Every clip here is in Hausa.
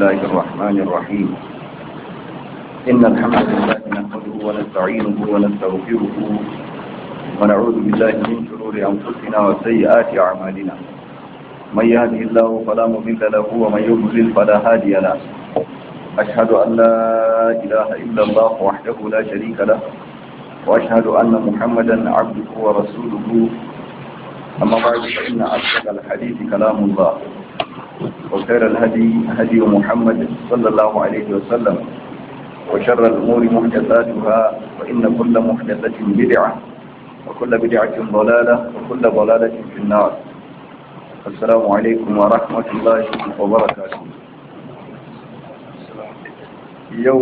الله الرحمن الرحيم إن الحمد لله نحمده ونستعينه ونستغفره ونعوذ بالله من شرور أنفسنا وسيئات أعمالنا من يهده الله فلا مضل له ومن يضلل فلا هادي له أشهد أن لا إله إلا الله وحده لا شريك له وأشهد أن محمدا عبده ورسوله أما بعد فإن أصدق الحديث كلام الله وخير الهدي هدي محمد صلى الله عليه وسلم وشر الأمور محدثاتها وإن كل محدثة بدعة وكل بدعة ضلالة وكل ضلالة في النار السلام عليكم ورحمة الله وبركاته يو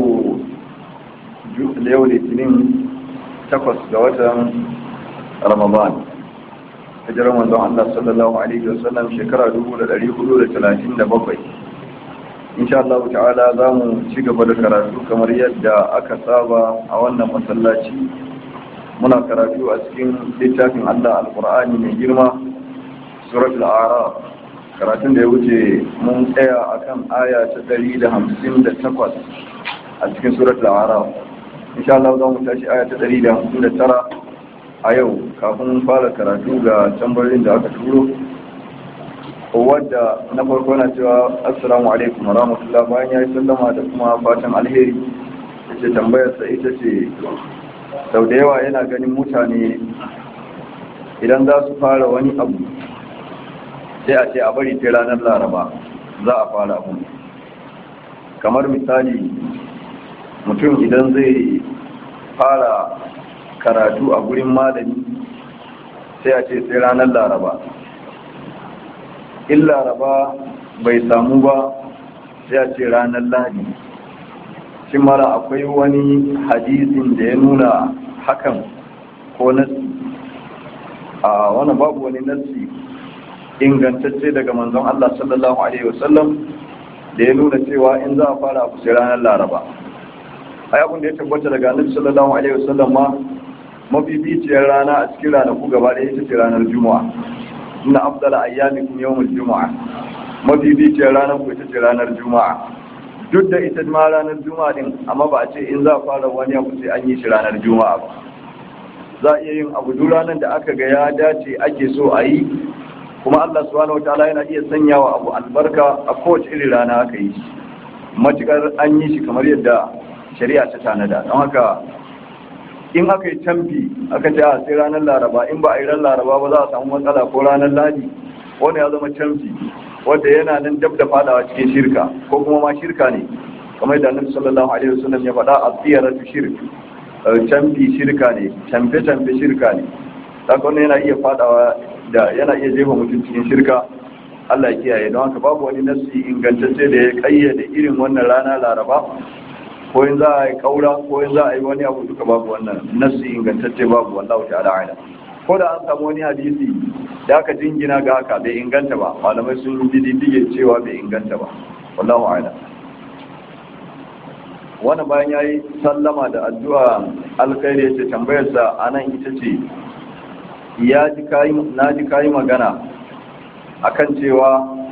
يوم الاثنين تقص جوة رمضان hijirar manzon Allah sallallahu alaihi wasallam shekara 1437 insha Allah ta'ala za mu ci gaba da karatu kamar yadda aka saba a wannan masallaci muna karatu a cikin littafin Allah alqur'ani mai girma suratul a'raf karatun da ya wuce mun tsaya akan aya ta 158 a cikin suratul a'raf insha Allah za mu tashi aya ta 159 a yau kafin fara karatu ga tambarin da aka turo wadda na farko na cewa assalamu alaikum warahmatullah bayan ya yi sallama da kuma fatan alheri ta ce tambayarsa ita ce sau da yawa yana ganin mutane idan za su fara wani abu sai a ce a bari sai ranar laraba za a fara abu kamar misali mutum idan zai fara karatu a gurin malami sai a ce sai ranar laraba in laraba bai samu ba sai a ce ranar lahadi shi mara akwai wani hadisin da ya nuna hakan ko nasi a wani babu wani nasi ingantacce daga manzon Allah sallallahu Alaihi wasallam da ya nuna cewa in za a fara abu sai ranar laraba ai abin da ya tabbata daga annabi sallallahu alaihi wasallam ma mabibiciyar rana a cikin ranaku gaba ɗaya ita ce ranar juma'a ina afdala ayyamikum yawmul juma'a mabibiciyar ranar ku ita ce ranar juma'a duk da ita ma ranar juma'a din amma ba a ce in za a fara wani abu sai an yi shi ranar juma'a ba za a iya yin abu duk ranar da aka ga ya dace ake so a yi kuma Allah subhanahu wataala yana iya sanyawa abu albarka a kowace irin rana aka yi shi matukar an yi shi kamar yadda shari'a ta tanada don haka in aka yi canfi aka ce a sai ranar laraba in ba a yi ran laraba ba za a samu matsala ko ranar ladi wanda ya zama canfi wanda yana nan dab da fadawa cikin shirka ko kuma ma shirka ne kamar da annabi sallallahu alaihi wasallam ya faɗa a tsiyaratu shirk canfi shirka ne canfe canfe shirka ne saka wannan yana iya fadawa da yana iya jefa mutum cikin shirka Allah ya kiyaye don haka babu wani nasi ingantacce da ya kayyade irin wannan rana laraba ko in za a yi kaura ko in za a yi wani abu duka babu wannan nassi ingantacce babu wallahu ta'ala ala ko da an samu wani hadisi da aka jingina ga haka bai inganta ba malamai sun yi diddige cewa bai inganta ba wallahu ala wani bayan ya yi sallama da addu'a alkhairi ya ce tambayarsa a nan ita ce na ji kayi magana akan cewa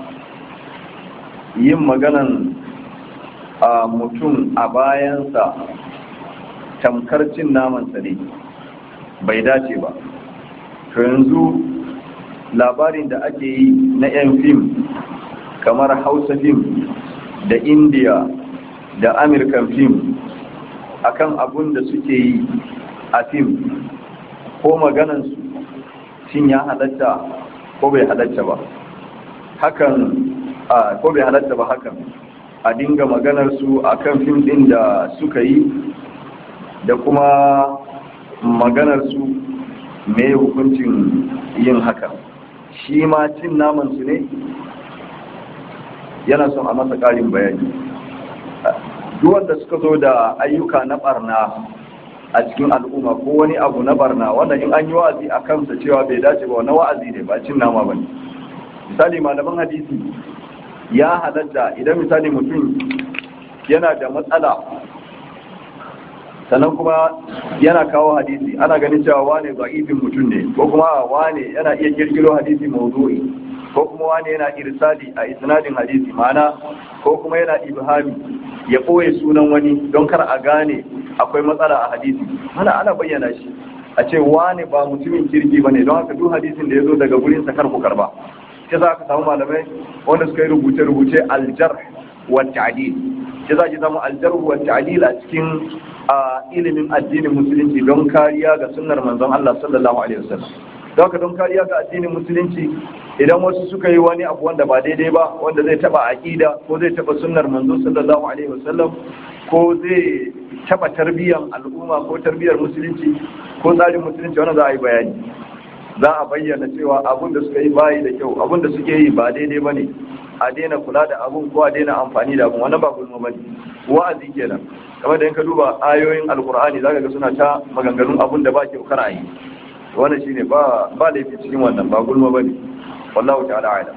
yin maganan a mutum a bayansa tamkar cin namansa ne bai dace ba to yanzu labarin da ake yi na 'yan fim kamar hausa fim da india da american fim akan abun da suke yi a fim ko maganansu shin ya halatta ko bai halatta ba hakan ko bai halatta ba hakan a dinga maganar su akan fim din da suka yi da kuma maganar su me hukuncin yin haka shi ma cin naman su ne yana son a masa ƙarin bayani duk wanda suka zo da ayyuka na barna a cikin al'umma ko wani abu na barna wanda in an yi wa'azi a kansa cewa bai dace ba wani wa'azi ne ba cin nama ba ne misali malaman hadisi ya halatta idan misali mutum yana da matsala sannan kuma yana kawo hadisi ana ganin cewa wane za'ifin mutum ne ko kuma wane yana iya kirkiro hadisi mawdu'i ko kuma wani yana irsali a isnadin hadisi ma'ana ko kuma yana ibhami ya ɓoye sunan wani don kar a gane akwai matsala a hadisi ana ana bayyana shi a ce wani ba mutumin kirki ba ne don haka duk hadisin da ya zo daga gurin sa kar ku karba sai za ka samu malamai wanda suka yi rubuce-rubuce aljar wa ta'dil sai za ki samu aljar wa ta'dil a cikin ilimin addinin musulunci don kariya ga sunnar manzon Allah sallallahu alaihi wasallam don haka don kariya ga addinin musulunci idan wasu suka yi wani abu wanda ba daidai ba wanda zai taba aqida ko zai taba sunnar manzo sallallahu alaihi wasallam ko zai taba tarbiyyar al'umma ko tarbiyyar musulunci ko tsarin musulunci wannan za a yi bayani za a bayyana cewa abun da suka yi bayi da kyau abun da suke yi ba daidai ba ne a daina kula da abun ko a daina amfani da abun wannan ba gulma ba ne wa'azi kenan kamar da in ka duba ayoyin alkur'ani zaka ga suna ta maganganun abun da ba kyau kar a yi wannan shine ba ba laifi cikin wannan ba gulma ba ne wallahu ta'ala a'lam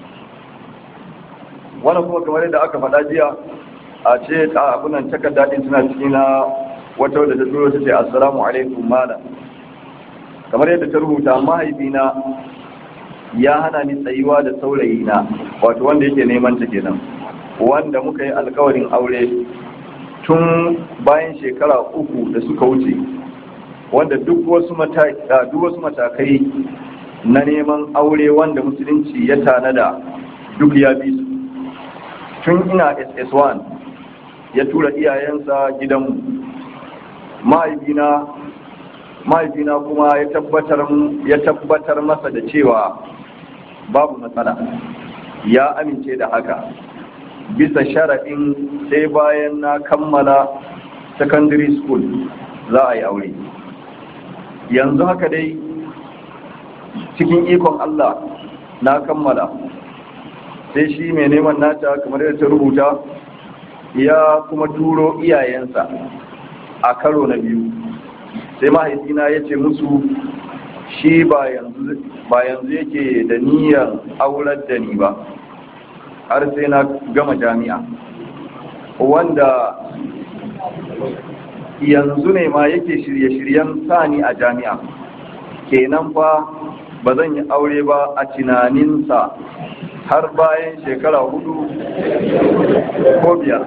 wannan kuma kamar yadda aka faɗa jiya a ce a abunan takarda din suna cikin na wata wadda ta turo ta ce assalamu alaikum malam kamar yadda ta rubuta mahaifina ya hana ni tsayuwa da saurayina wato wanda yake neman ta kenan wanda muka yi alkawarin aure tun bayan shekara uku da suka wuce wanda duk wasu matakai na neman aure wanda musulunci ya tanada duk ya bi su tun ina ss1 ya tura iyayensa gidanmu mahaifina mahaifina kuma ya tabbatar ya tabbatar masa da cewa babu matsala ya amince da haka bisa sharaɗin sai bayan na kammala secondary school za a yi aure yanzu haka dai cikin ikon Allah na kammala sai shi mai neman nata kamar yadda ta rubuta ya kuma turo iyayensa a karo na biyu sai mahaifina ya ce musu shi ba yanzu yake da niyyar aurar da ni ba har sai na gama jami'a wanda yanzu ne ma yake shirye-shiryen sani a jami'a kenan fa ba zan yi aure ba a tunaninsa har bayan shekara hudu ko biyar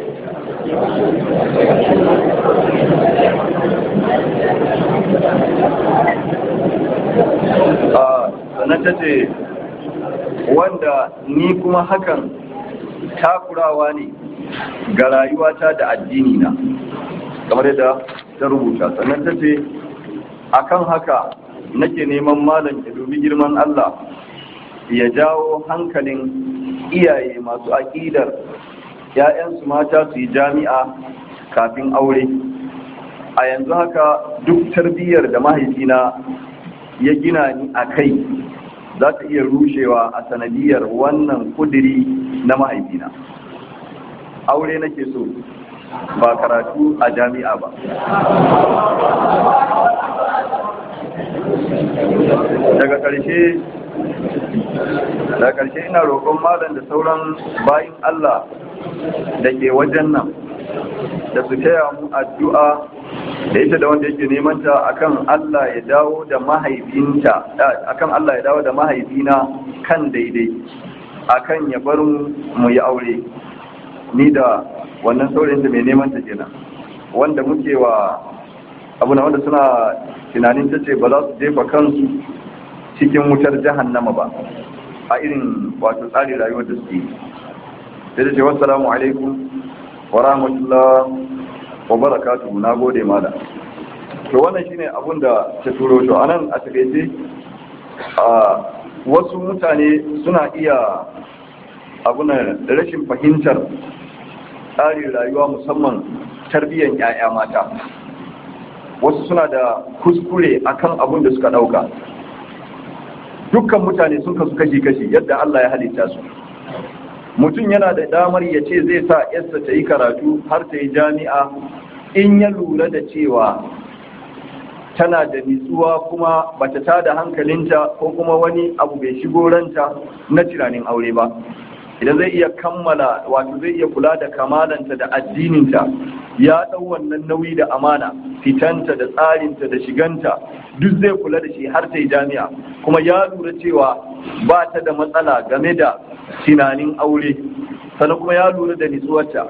sannan ta ce wanda ni kuma hakan takurawa ne ga rayuwata da addini na kamar yadda ta rubuta sannan ta ce akan haka nake neman malam ya dubi girman Allah ya jawo hankalin iyaye masu aƙidar ‘ya'yansu mata su yi jami'a kafin aure a yanzu haka duk tarbiyyar da mahaifina ya gina ni a kai za ta iya rushewa a sanadiyar wannan kudiri na mahaifina aure nake so ba karatu a jami'a ba daga ƙarshe daga ƙarshe ina roƙon malam da sauran bayin Allah da ke wajen nan da su taya mu addu'a da ita da wanda yake neman ta akan Allah ya dawo da mahaifinta akan Allah ya dawo da mahaifina kan daidai akan ya bar mu yi aure ni da wannan saurayin da mai neman ta kenan wanda muke wa abu na wanda suna tunanin ta ce ba za su jefa kansu cikin wutar jahannama ba a irin wato tsarin rayuwar da suke sai da ce wassalamu alaikum wa rahmatullah wa barakatuhu na gode mala to wannan shine abun da ta turo to anan a takaice wasu mutane suna iya abunan rashin fahimtar tsarin rayuwa musamman tarbiyyar 'ya'ya mata wasu suna da kuskure akan abun da suka dauka dukkan mutane sun kasu kashi-kashi yadda Allah ya halitta su mutum yana da damar ya ce zai sa yarsa ta yi karatu har ta yi jami'a in ya lura da cewa tana da nitsuwa kuma bata tada hankalinta ko kuma wani abu bai shigo ranta na tunanin aure ba idan zai iya kammala wato zai iya kula da kamalanta da addininta ya ɗau wannan nauyi da amana fitanta da tsarinta da shiganta duk zai kula da shi har ta yi jami'a kuma ya lura cewa ba ta da matsala game da tunanin aure sannan kuma ya lura da nitsuwarta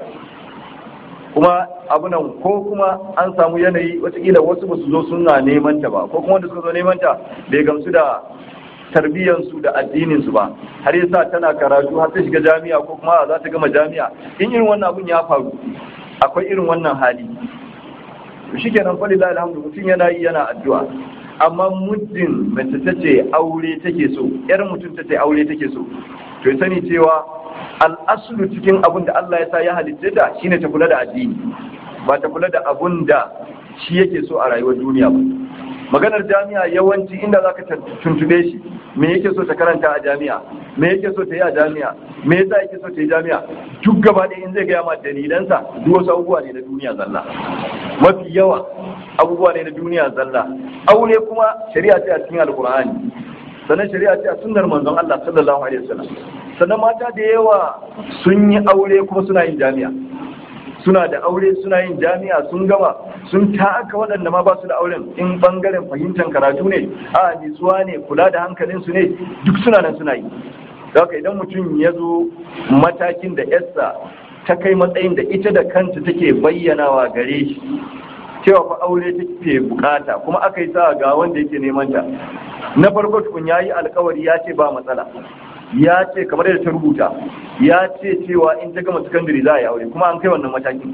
kuma abunan ko kuma an samu yanayi watakila wasu ba su zo suna neman ta ba ko kuma wanda suka zo neman ta bai gamsu da tarbiyyansu da addininsu ba har yasa tana karatu har ta shiga jami'a ko kuma za ta gama jami'a in irin wannan abun ya faru akwai irin wannan hali shi kenan fa lillahi alhamdu mutum yana yi yana addu'a amma muddin mace ta ce aure take so yar mutum ta ce aure take so to sani cewa al'aslu cikin abun da Allah ya sa ya halitta ta shine ta kula da addini ba ta kula da abun da shi yake so a rayuwar duniya ba maganar jami'a yawanci inda zaka tuntube shi me yake so ta karanta a jami'a me yake so ta yi a jami'a me yasa yake so ta yi jami'a duk gaba ɗaya in zai gaya ma dalilansa duk wasu abubuwa ne na duniya zalla mafi yawa abubuwa ne na duniya zalla aure kuma shari'a ce a cikin alkur'ani sannan shari'a ce a sunnar manzon Allah sallallahu alaihi wasallam sannan mata da yawa sun yi aure kuma suna yin jami'a suna da aure suna yin jami'a sun gama sun taka waɗanda ma ba su da auren in bangaren fahimtar karatu ne a nitsuwa ne kula da hankalinsu ne duk suna nan suna yi haka idan mutum ya zo matakin da yarsa ta kai matsayin da ita da kanta take bayyanawa gare shi cewa fa aure take bukata kuma aka yi sa ga wanda yake neman ta na farko tukun ya yi alkawari ya ce ba matsala ya ce kamar yadda ta rubuta ya ce cewa in ta gama sakandare za a yi aure kuma an kai wannan matakin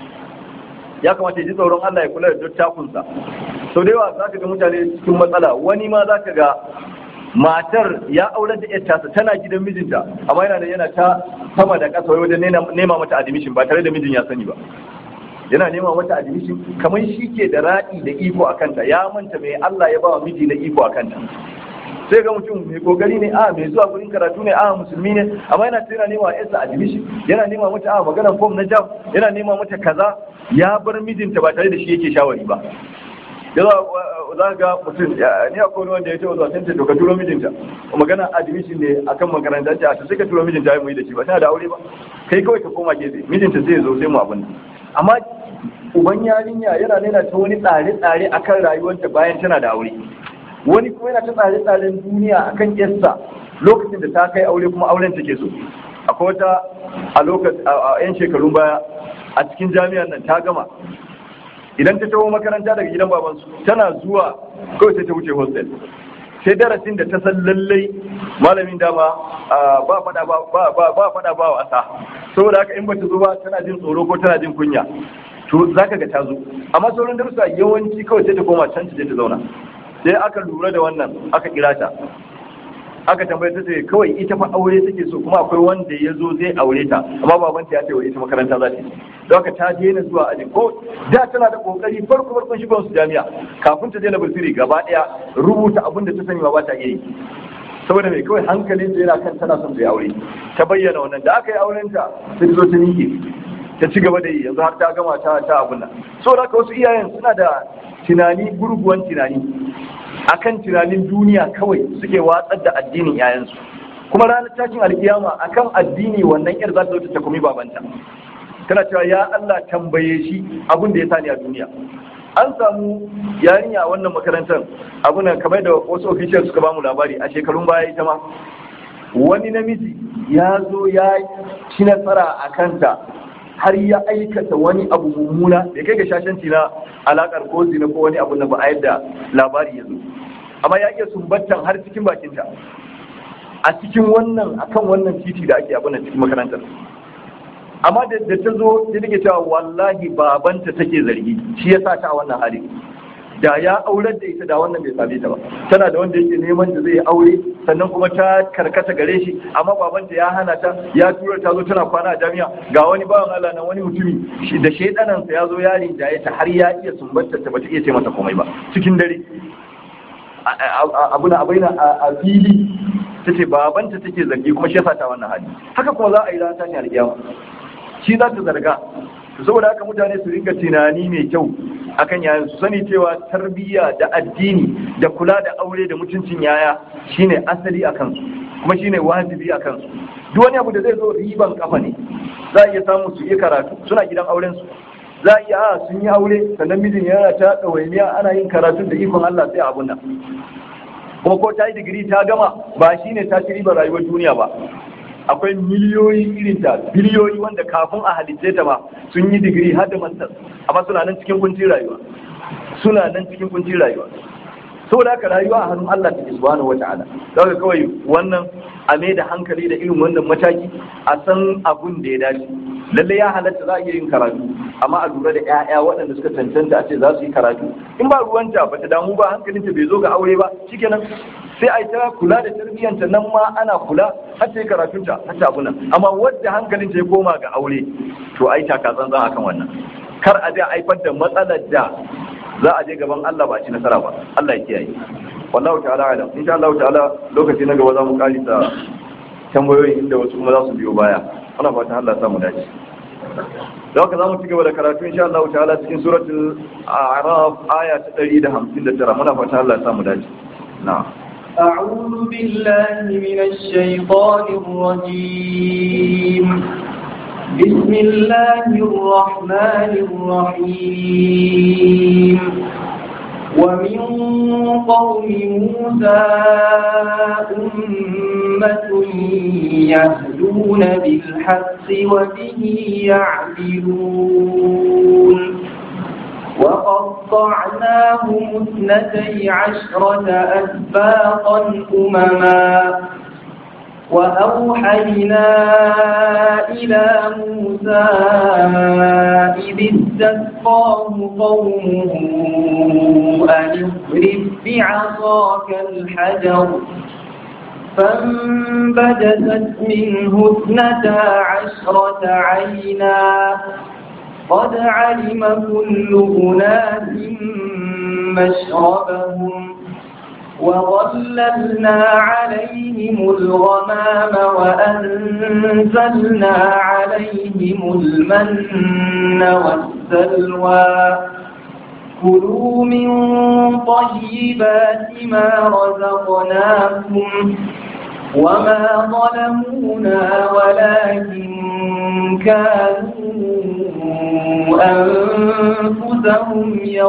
ya kamata ya ji tsoron Allah ya kula da dattakunsa sau da yawa za ka ga mutane cikin matsala wani ma za ka ga matar ya aurar da yar tasa tana gidan mijinta amma yana da yana ta sama da ƙasa wajen nema mata admission ba tare da mijin ya sani ba yana nema mata admission kamar shi ke da raɗi da iko a kanta ya manta mai Allah ya ba wa miji na iko a kanta sai ga mutum mai kokari ne a mai zuwa gurin karatu ne a musulmi ne amma yana yana nema yarsa admission yana nema mata a maganar form na jam yana nema mata kaza ya bar mijinta ba tare da shi yake shawari ba yaza za ga mutum ni a kone wanda ya ce wasu asanta to ka turo mijinta magana admission ne akan makarantar ta ta sai ka turo mijinta ya mu yi da shi ba tana da aure ba kai kawai ka koma gefe mijinta zai zo sai mu abin amma uban yarinya yana nuna ta wani tsare-tsare akan rayuwarta bayan tana da aure wani kuma yana ta tsare-tsaren duniya akan yarsa lokacin da ta kai aure kuma auren take so akwai wata a lokacin a yan shekarun baya a cikin jami'ar nan ta gama idan ta taho makaranta daga gidan babansu tana zuwa kawai sai ta wuce hostel sai darasin da ta san lallai malamin dama ba fada ba ba fada ba wasa saboda haka in bata zo ba tana jin tsoro ko tana jin kunya to zaka ga ta zo amma sauran darussa yawanci kawai sai ta koma can ta je ta zauna sai aka lura da wannan aka kira ta aka tambaye ta ce kawai ita fa aure take so kuma akwai wanda ya zo zai aure ta amma babanta ya ce wa ita makaranta za ta yi don haka ta daina zuwa ajin ko da tana da kokari farko farkon shigon su jami'a kafin ta daina bulfiri gaba daya rubuta abin da ta sani ma ba ta iya yi saboda mai kawai hankalin ta yana kan tana son ta yi aure ta bayyana wannan da aka yi auren ta sai ta zo ta miƙe ta ci gaba da yi yanzu har ta gama ta ta abun nan saboda haka wasu iyayen suna da tunani gurguwan tunani akan tunanin duniya kawai suke watsar da addinin yayansu kuma ranar tashin alkiyama akan addini wannan yar za ta zo ta takumi babanta tana cewa ya Allah tambaye shi abin da ya sani a duniya an samu yarinya a wannan makarantar abu nan kamar da wasu officials suka bamu labari a shekarun baya ita ma wani namiji ya zo ya ci nasara a kanta har ya aikata wani abu mummuna da kai ga shashanci na alakar ko zina ko wani abu na ba a yadda labari ya zo amma ya iya sumbantan har cikin bakinta a cikin wannan akan wannan titi da ake abin cikin makarantar amma da ta zo ta take cewa wallahi babanta take zargi shi ya sa ta a wannan hali da ya aurar da ita da wannan bai same ta ba tana da wanda yake neman da zai aure sannan kuma ta karkata gare shi amma babanta ya hana ta ya tura ta zo tana kwana a jami'a ga wani bawan Allah nan wani mutumi da shaidanan sa ya zo ya rinjaye ta har ya iya sumbantar ta bata iya ce mata komai ba cikin dare abuna abaina a fili tace babanta take zargi kuma shi yasa ta wannan hali haka kuma za a yi ran tashi alƙiyama shi za ta zarga saboda haka mutane su ringa tunani mai kyau akan yayan su sani cewa tarbiyya da addini da kula da aure da mutuncin yaya shine asali a kansu kuma shine wajibi a kansu duk wani abu da zai zo riban kafa ne za a iya samu su iya karatu suna gidan auren su za a iya a sun yi aure sannan mijin yana ta ɗawainiya ana yin karatun da ikon Allah sai abun nan kuma ko ta yi digiri ta gama ba shine ta ci ribar rayuwar duniya ba akwai miliyoyi irin ta biliyoyi wanda kafin a halitta ta ma sun yi digiri har da masters amma suna nan cikin kuncin rayuwa suna nan cikin kuncin rayuwa saboda haka rayuwa a hannun Allah take subhanahu wata'ala daga kawai wannan a mai da hankali da irin wannan mataki a san abun da ya dace lalle ya halatta za a iya yin karatu amma a lura da 'ya'ya waɗanda suka cancanta a ce za su yi karatu in ba ruwanta ba ta damu ba hankalinta bai zo ga aure ba shikenan sai a yi ta kula da tarbiyyanta nan ma ana kula har ta yi karatunta har ta abuna amma wadda hankalinta ya koma ga aure to ai taka tsantsan akan wannan kar a je haifar da matsalar da za a je gaban Allah ba a ci nasara ba Allah ya kiyaye wallahu ta'ala alam insha Allah ta'ala lokaci na gaba za mu kalisa tambayoyi inda wasu kuma za su biyo baya ana fatan Allah ya samu dace da haka za mu ci gaba da karatu insha Allah ta'ala cikin suratul a'raf aya ta 159 muna fatan Allah ya samu dace na'am أعوذ بالله من الشيطان الرجيم بسم الله الرحمن الرحيم ومن قوم موسى أمة يهدون بالحق وبه يعدلون وقطعناهم اثنتي عشرة أسباطا أمما وأوحينا إلى موسى إذ استسقاه قومه أن اضرب بعصاك الحجر فانبجست منه اثنتا عشرة عينا قد علم كل أناس مشربهم وظللنا عليهم الغمام وأنزلنا عليهم المن والسلوى كلوا من طيبات ما رزقناكم وما ظلمونا ولكن كانوا أنفسهم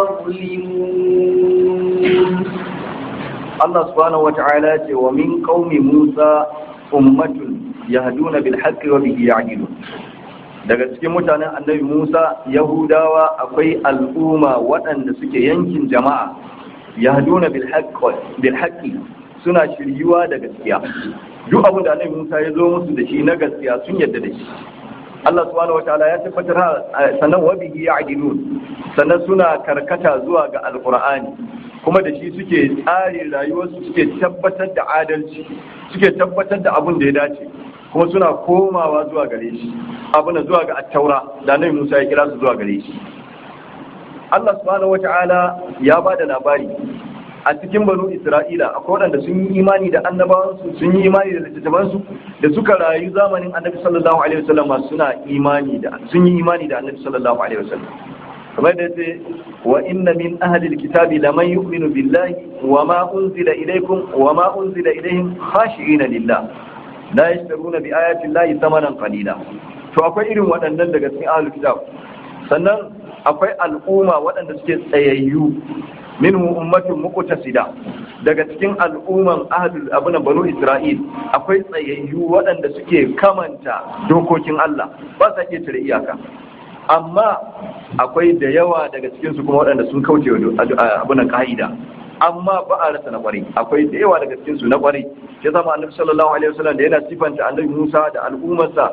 يظلمون Allah subhanahu wata'ala ce wa min qaumi Musa ummatun yahduna bil haqqi wa bihi ya'dilun daga cikin mutanen annabi Musa Yahudawa akwai al'umma waɗanda suke yankin jama'a yahduna bil haqqi bil haqqi suna shiryuwa da gaskiya duk abin da annabi Musa ya zo musu da shi na gaskiya sun yarda da shi Allah subhanahu wataala ya tabbatar sannan wa bihi ya'dilun sannan suna karkata zuwa ga alqur'ani kuma da shi suke tsari rayuwarsu suke tabbatar da adalci suke tabbatar da abin da ya dace kuma suna komawa zuwa gare shi abin zuwa ga attaura da nan Musa ya kira su zuwa gare shi Allah subhanahu wata'ala ya ba da labari a cikin banu Isra'ila akwai waɗanda sun yi imani da annabawansu sun yi imani da littattafansu da suka rayu zamanin annabi sallallahu alaihi wasallam suna imani da sun yi imani da annabi sallallahu alaihi wasallam kamar da ce wa inna min ahli alkitabi laman yu'minu billahi wa ma unzila ilaykum wa ma unzila ilayhim khashi'ina lillah la yashtaruna bi ayati llahi thamanan qalila to akwai irin waɗannan daga cikin ahli kitab sannan akwai al'umma waɗanda suke tsayayyu minhu ummatun muqtasida daga cikin al'umman ahlul abuna banu isra'il akwai tsayayyu waɗanda suke kamanta dokokin Allah ba sa iya tare iyaka amma akwai da yawa daga cikinsu kuma waɗanda sun kauce wa abunan ka'ida amma ba a rasa na kwarai akwai da yawa daga cikinsu na kwarai ya zama annabi sallallahu alaihi wasallam da yana sifanta annabi Musa da al'ummarsa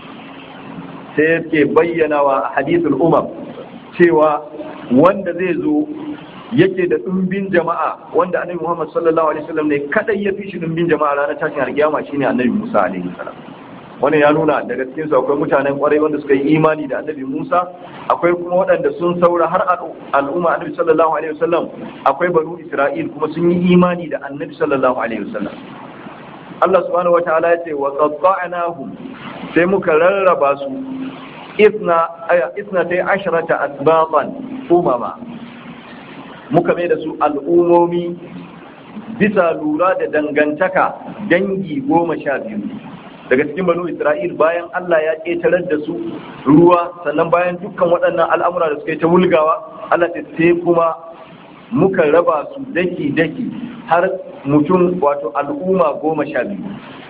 sai yake bayyana wa hadithul umam cewa wanda zai zo yake da ɗumbin jama'a wanda annabi Muhammad sallallahu alaihi wasallam ne kadai ya fi shi ɗumbin jama'a ranar tashin alkiyama shine annabi Musa alaihi salam wani ya nuna daga cikin su akwai mutanen kwarai wanda suka yi imani da annabi Musa akwai kuma waɗanda sun saura har al'umma annabi sallallahu alaihi wasallam akwai banu Isra'il kuma sun yi imani da annabi sallallahu alaihi wasallam Allah subhanahu wataala ya ce wa qatta'nahum sai muka rarraba su isna isna tay asharata asbaqan umama muka mai da su al'umomi bisa lura da dangantaka dangi goma sha biyu daga cikin banu isra'il bayan Allah ya ƙetarar da su ruwa sannan bayan dukkan waɗannan al'amura da suka yi ta wulgawa Allah ta sai kuma muka raba su daki daki har mutum wato al'umma goma sha biyu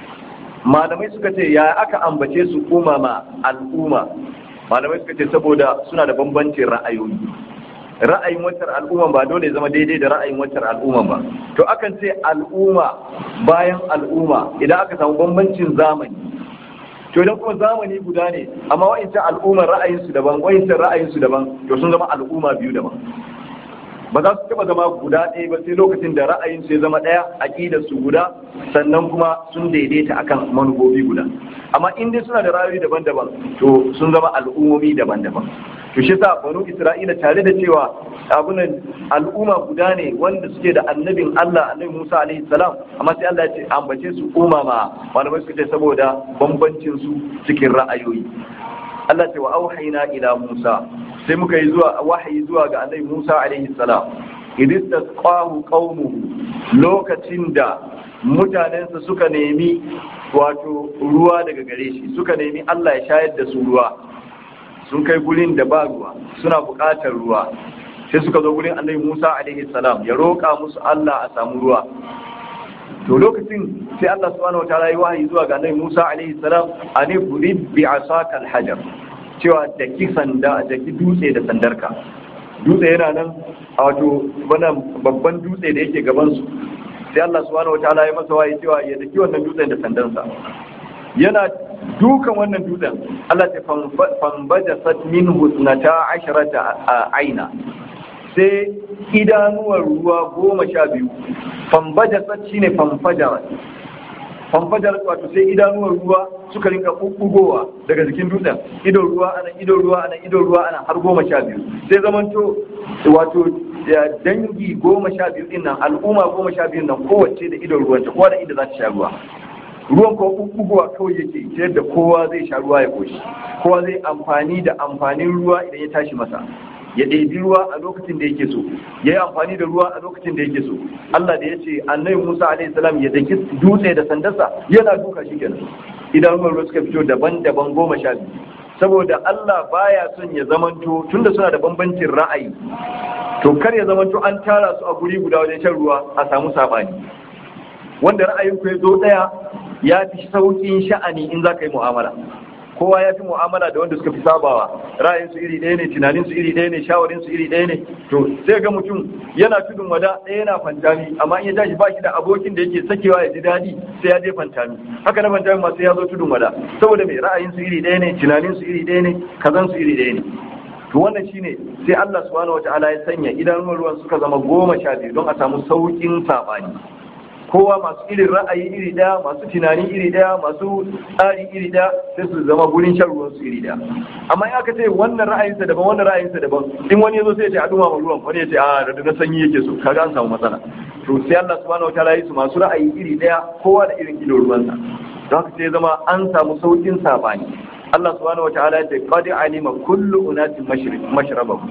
malamai suka ce ya aka ambace su umama al'umma malamai suka ce saboda suna da bambancin ra'ayoyi ra'ayin wacce al'umma ba dole ya zama daidai da ra'ayin wacce al'umma ba to akan ce al'umma bayan al'umma idan aka samu bambancin zamani to idan kuma zamani guda ne amma wa'incan al'ummar ra'ayinsu daban wa'incan ra'ayinsu daban to sun zama al'umma biyu daban ba za su taba zama guda ɗaya ba sai lokacin da ra'ayinsu ya zama ɗaya aƙidar su guda sannan kuma sun daidaita akan manufofi guda amma in dai suna da ra'ayoyi daban-daban to sun zama al'ummomi daban-daban to shi sa banu isra'ila tare da cewa abunan al'umma guda ne wanda suke da annabin Allah annabi Musa alaihi salam amma sai Allah ya ce ambace su umama malamai suka ce saboda bambancin su cikin ra'ayoyi Allah ce wa auhayna ila Musa sai muka yi zuwa wahayi zuwa ga annabi Musa alaihi salam idis tasqahu qaumuhu lokacin da mutanensa suka nemi wato ruwa daga gare shi suka nemi Allah ya shayar da su ruwa sun kai gurin da ba ruwa suna buƙatar ruwa sai suka zo gurin annabi Musa alaihi salam ya roƙa musu Allah a samu ruwa to lokacin sai Allah subhanahu wataala ya wahayi zuwa ga annabi Musa alaihi salam ani burid bi asaka alhajar cewa da ki sanda da ki dutse da sandarka dutse yana nan a wato wannan babban dutse da yake gaban su sai Allah subhanahu wataala ya masa wahayi cewa ya daki wannan dutsen da sandansa yana dukan wannan dutsen Allah ta fambaja sat minhu sunata asharata aina sai idanuwar ruwa goma sha biyu fambaja sat shine famfajar famfajar wato sai idanuwar ruwa suka rinka bubbugowa daga jikin dutsen idon ruwa ana idon ruwa ana idon ruwa ana har goma sha biyu sai zamanto wato dangi goma sha biyu din nan al'umma goma sha biyu nan kowace da idon ruwanta kowa da inda za ta sha ruwa ruwan ko bubbugowa kawai yake ta yadda kowa zai sha ruwa ya koshi kowa zai amfani da amfanin ruwa idan ya tashi masa ya ɗebi ruwa a lokacin da yake so ya yi amfani da ruwa a lokacin da yake so Allah da ya ce annabi Musa alaihi salam ya daki dutse da sandarsa yana duka shi kenan idan ruwan suka fito daban-daban goma sha biyu saboda Allah baya son ya zamanto tunda suna da bambancin ra'ayi to kar ya zamanto an tara su a guri guda wajen shan ruwa a samu sabani wanda ra'ayin ku ya zo daya ya fi sauƙin sha'ani in za ka yi mu'amala kowa ya fi mu'amala da wanda suka fi sabawa ra'ayinsu iri ɗaya ne tunaninsu iri ɗaya ne shawarinsu iri ɗaya ne to sai ga mutum yana tudun wada ɗaya yana fantami amma in ya tashi ba shi da abokin da yake sakewa ya ji daɗi sai ya je fantami haka na fantami ma sai ya zo tudun wada saboda mai ra'ayinsu iri ɗaya ne tunaninsu iri ɗaya ne kazansu iri ɗaya ne to wannan shine sai Allah subhanahu wataala ya sanya idanun ruwan suka zama goma sha biyu don a samu sauƙin saɓani kowa masu irin ra'ayi iri daya masu tunani iri daya masu tsari iri daya sai su zama gurin shan ruwan su iri daya amma in aka ce wannan ra'ayinsa daban wannan ra'ayinsa daban in wani yazo sai ya ce a duma ruwan wani ya ce a da na sanyi yake so kaga an samu matsala to sai Allah subhanahu wataala yi su masu ra'ayi iri daya kowa da irin ido ruwansa don haka sai zama an samu saukin sabani Allah subhanahu wataala ya ce qad alima kullu unasin mashrabahu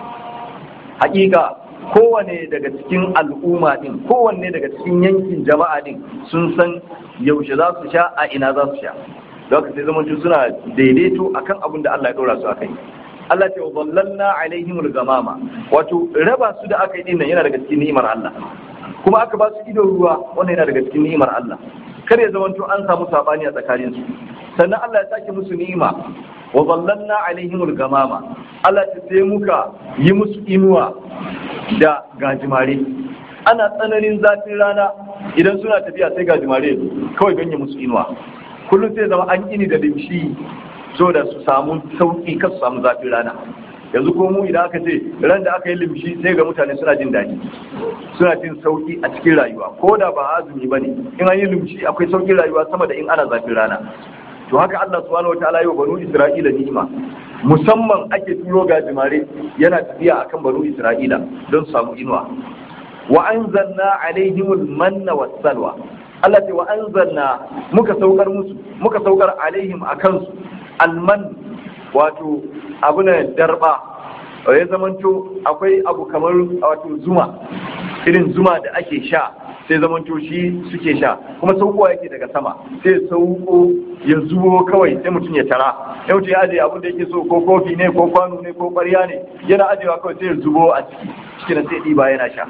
haƙiƙa kowane daga cikin al'umma din kowanne daga cikin yankin jama'a din sun san yaushe za su sha a ina za su sha don haka sai zamanci suna daidaito akan abin da Allah ya ɗora su a kai Allah ce wa zallalna alaihimul gamama wato raba su da aka yi din nan yana daga cikin ni'imar Allah kuma aka ba su ido ruwa wannan yana daga cikin ni'imar Allah kar ya zamanto an samu sabani a tsakanin su sannan Allah ya sake musu ni'ima wa zallalna alaihimul gamama Allah ta sai muka yi musu inuwa da gajimare ana tsananin zafin rana idan suna tafiya sai gajimare kawai ganye musu inuwa kullum sai zama an ini da limshi so da su samu sauki kan su samu zafin rana yanzu ko mu idan aka ce ran da aka yi limshi sai ga mutane suna jin daɗi suna jin sauki a cikin rayuwa ko da ba azumi ba ne in an yi limshi akwai saukin rayuwa sama da in ana zafin rana to haka Allah subhanahu wataala yi wa banu Isra'ila ni'ima musamman ake turo gajimare yana tafiya akan banu Isra'ila don su samu inuwa wa anzalna alaihimul manna wassalwa Allah ce wa anzalna muka saukar musu muka saukar alaihim akan su alman wato abu na darba ya zamanto akwai abu kamar wato zuma irin zuma da ake sha sai zamanto shi suke sha kuma saukowa yake daga sama sai sauko ya zubo kawai sai mutum ya tara ya mutum ya ajiye abin da yake so ko kofi ne ko kwano ne ko ƙwarya ne yana ajiyewa kawai sai ya zubo a ciki cikin sai ɗiba yana sha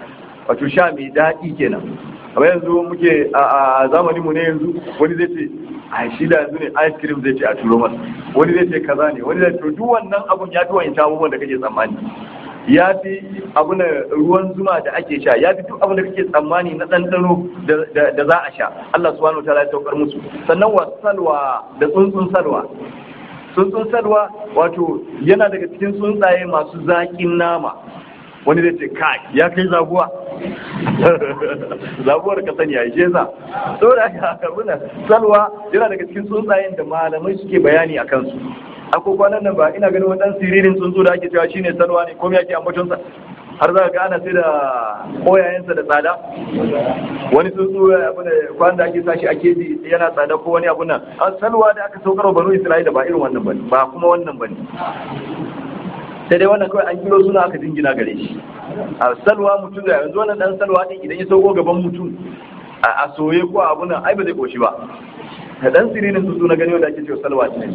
wato sha mai daɗi kenan kamar yanzu muke a zamanin mu ne yanzu wani zai ce a shi da yanzu ne ice cream zai ce a turo masa wani zai ce kaza ne wani zai to duk wannan abun ya fi wa'in abubuwan da kake tsammani ya fi abin ruwan zuma da ake sha ya fi duk abin da kake tsammani na ɗanɗano da za a sha Allah subhanahu wataala ya saukar musu sannan wa salwa da tsuntsun salwa tsuntsun salwa wato yana daga cikin tsuntsaye masu zaƙin nama wani zai ce kai ya kai zaguwa zaguwar ka sani ya ishe sa saboda haka abuna salwa yana daga cikin tsuntsayen da malamai suke bayani a kansu akwai kwanan nan ba ina ganin wadan siririn tsuntsu da ake cewa shine salwa ne komai ake ambatonsa har za ga ana sai da koyayensa da tsada wani tsuntsu abuna kwanan da ake sashi a keji yana tsada ko wani abuna a salwa da aka saukar banu isra'ila ba irin wannan bane ba kuma wannan bane sai dai wannan kawai an kiro suna aka jingina gare shi a salwa mutum da yanzu wannan dan salwa din idan ya sauko gaban mutum a soye ko abu nan ai ba zai koshi ba ka dan sirinin tsuntsu na gani wanda ake cewa salwa ne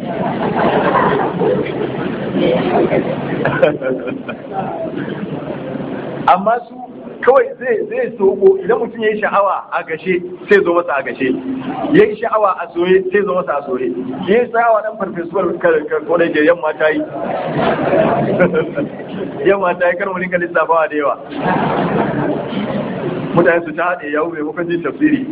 amma su kawai zai zai soko idan mutum ya yi sha'awa a gashe sai zo masa a gashe ya yi sha'awa a soye sai zo masa a soye ya yi sha'awa dan farfesuwar kodai ke yamma ta yi yamma ta yi kar mu rinka lissafawa da yawa mutane su ta haɗe yawo maimakon jin tafsiri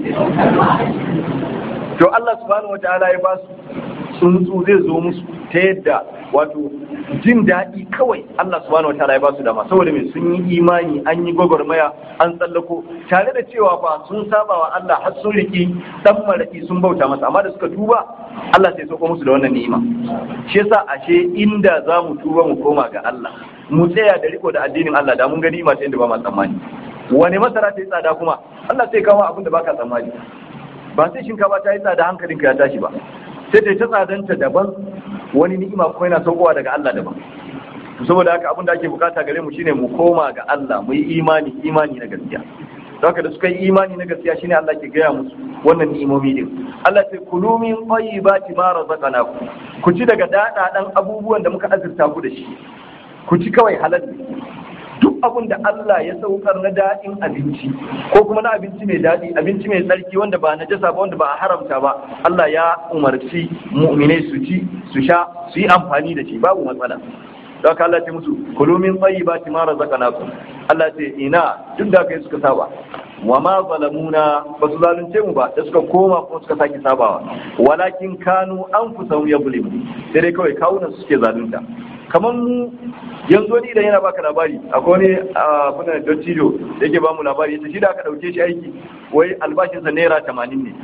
to Allah subhanahu wataala ya ba su tsuntsu zai zo musu ta yadda wato jin daɗi kawai Allah subhanahu wataala ya ba su dama saboda mai sun yi imani an yi gwagwarmaya an tsallako tare da cewa fa sun saba wa Allah har sun riki dan maraki sun bauta masa amma da suka tuba Allah sai sauko musu da wannan ni'ima shi yasa ashe inda za mu tuba mu koma ga Allah mu tsaya da riko da addinin Allah da mun ga ni'ima ta inda ba ma tsammani wani masara ta yi tsada kuma Allah sai kawo abin da baka tsammani ba sai shinkafa ta yi tsada hankalinka ya tashi ba sai ta yi ta tsadanta daban wani ni'ima kuma yana saukowa daga Allah daban saboda haka abin da ake bukata gare mu shine mu koma ga Allah mu yi imani imani na gaskiya haka da suka yi imani na gaskiya shine Allah ke gaya musu wannan ni'imomi din Allah sai kulu min tayyibati ma razaqnakum ku ci daga dadadan abubuwan da muka azurta ku da shi ku ci kawai halal duk abin da Allah ya saukar na daɗin abinci ko kuma na abinci mai daɗi abinci mai tsarki wanda ba na jasa ba wanda ba a haramta ba Allah ya umarci mu'minai su ci su sha su yi amfani da shi babu matsala don haka Allah ce musu kulu min tayyibati ma razaqnakum Allah ce ina duk da kai suka saba wa ma zalamuna ba su zalunce mu ba da suka koma ko suka saki sabawa walakin kanu anfusahum yadhlimu sai dai kawai kawunan suke zalunta kamar mu yanzu wani idan yana baka labari akwai wani abuna dottijo da yake bamu labari yace shi da aka dauke shi aiki wai albashinsa naira tamanin ne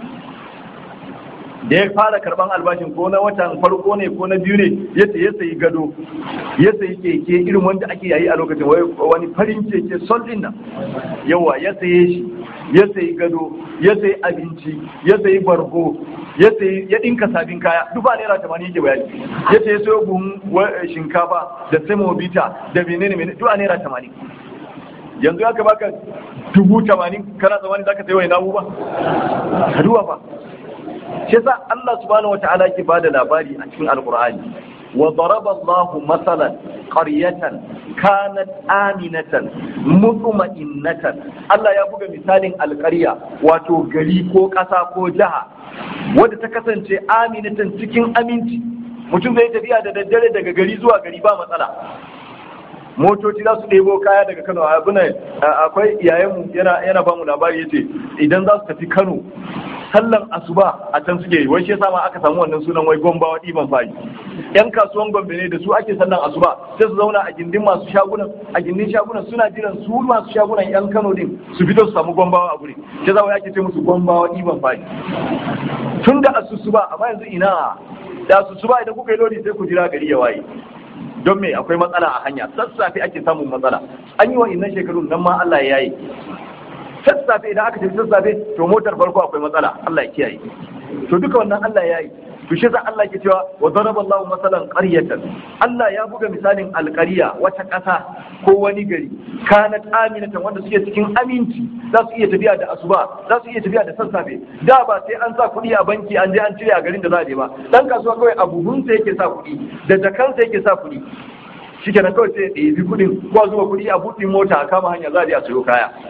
da ya fara karban albashin ko na watan farko ne ko na biyu ne ya ya sayi gado ya sayi keke irin wanda ake yayi a lokacin wani farin keke sol din nan yawa ya saye shi ya sayi gado ya sayi abinci ya sayi bargo ya sayi ya dinka sabin kaya duk ba naira tamanin yake bayani ya sayi sayo buhun shinkafa da semobita da menene menene duk a naira tamanin yanzu aka baka dubu tamanin kana tsammanin zaka sayi wani namu ba ka duba ba shi yasa Allah subhanahu wata'ala yake bada labari a cikin alqur'ani wa daraba Allah masalan qaryatan kanat aminatan mutma'innatan Allah ya buga misalin alƙarya wato gari ko ƙasa ko jiha wadda ta kasance aminatan cikin aminci mutum zai tafiya da daddare daga gari zuwa gari ba matsala motoci za su ɗebo kaya daga kano abuna akwai iyayenmu yana yana bamu labari yace idan za su tafi kano sallan asuba a can suke yi wai shi yasa ma aka samu wannan sunan wai gombawa ɗiban fari yan kasuwan gombe ne da su ake sallan asuba sai su zauna a gindin masu shagunan a gindin shagunan suna jiran su masu shagunan yan kano din su fito su samu gombawa a guri shi yasa wai ake ce musu gombawa ɗiban fari tun da asusuba amma yanzu ina da asusuba idan kuka yi lodi sai ku jira gari ya waye don me akwai matsala a hanya sassafe ake samun matsala an yi wa innan shekarun nan ma Allah ya yi sassafe idan aka tafi sassafe to motar farko akwai matsala Allah ya kiyaye to duka wannan Allah ya yi to shi za Allah ke cewa wa daraba Allahu masalan qaryatan Allah ya buga misalin alqarya wata ƙasa ko wani gari kanat aminatan wanda suke cikin aminci za su iya tafiya da asuba za su iya tafiya da sassafe da ba sai an sa kuɗi a banki an je an cire a garin da za a je ba dan kasuwa kawai a buhunsa yake sa kuɗi da jakansa yake sa kuɗi shikenan kawai sai ya ɗebi kuɗin ko zuwa kuɗi a buɗin mota a kama hanya za a je a sayo kaya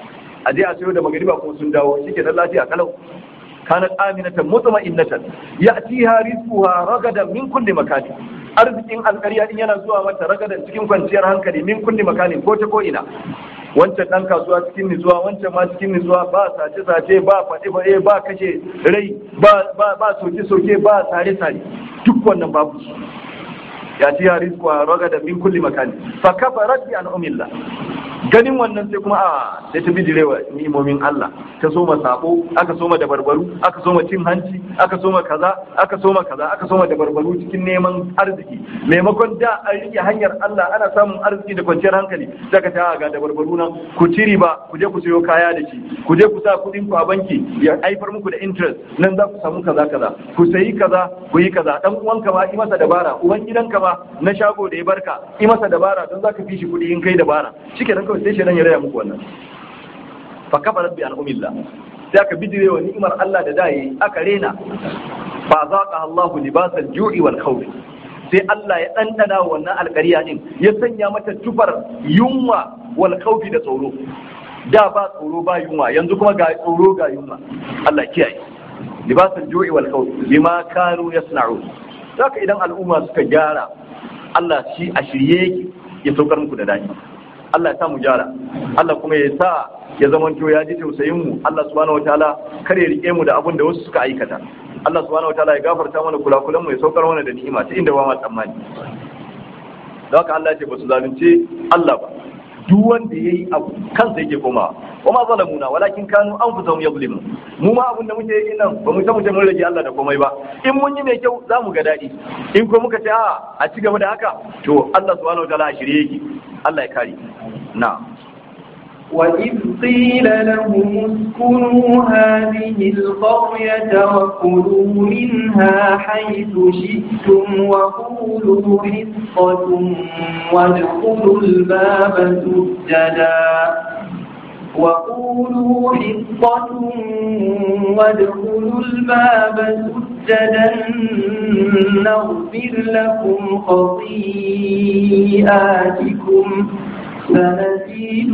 a je a sayo da magariba kuma sun dawo shike dan lafiya kalau kanat aminatan mutma'innatan ya'tiha rizquha ragadan min kulli makani arzikin alƙarya din yana zuwa mata ragadan cikin kwanciyar hankali min kulli makani ko ta ko ina wancan dan kasuwa cikin nutsuwa wancan ma cikin nutsuwa ba sace sace ba faɗi faɗe ba kashe rai ba ba ba soke soke ba sare sare duk wannan babu ya ci rizqa ragada min kulli makani fa kafarat bi an'amillah ganin wannan sai kuma a sai ta bijirewa ni'imomin Allah ta soma sabo aka soma da barbaru aka soma cin hanci aka soma kaza aka soma kaza aka soma da barbaru cikin neman arziki maimakon da an rike hanyar Allah ana samun arziki da kwanciyar hankali daga ta ga da barbaru nan ku ci riba ku je ku sayo kaya da shi ku je ku sa kuɗin ku a banki ya haifar muku da interest nan za ku samu kaza kaza ku sayi kaza ku yi kaza dan uwanka ma yi masa dabara uban gidanka ma na shago da ya barka yi masa dabara don za ka fi shi kuɗi in kai dabara shikenan kawai sai shaidan ya raya muku wannan fa kafarat bi an'umillah sai aka bijire wa ni'imar Allah da dai aka rena fa zaqa Allahu libasal ju'i wal khawf sai Allah ya dandana wannan alƙarya din ya sanya mata tufar yunwa wal khawfi da tsoro da ba tsoro ba yunwa yanzu kuma ga tsoro ga yunwa Allah kiyaye libasal ju'i wal khawf bima kanu yasna'un saka idan al'umma suka gyara Allah shi a shirye yake ya saukar muku da dadi Allah ya sa mu gyara Allah kuma ya sa ya zamanto ya ji tausayin mu Allah subhanahu wataala kar ya rike mu da abin da wasu suka aikata Allah subhanahu wataala ya gafarta mana kulakulan mu ya saukar mana da ni'ima ta inda ba ma tsammani da haka Allah ya ce ba su zalunce Allah ba duk wanda yayi abu kansa yake komawa wa ma zalamuna walakin kanu anfusahum yadhlimun mu ma abin da muke yi nan ba mu ta mutum mun rage Allah da komai ba in mun yi mai kyau za mu ga daɗi in ko muka ce a a ci gaba da haka to Allah subhanahu wataala a shirye yake Allah ya kare na وإذ قيل لهم اسكنوا هذه القرية وكلوا منها حيث شئتم وقولوا حصة وادخلوا الباب سجدا وقولوا حصة وادخلوا الباب سجدا نغفر لكم خطيئاتكم سنزيد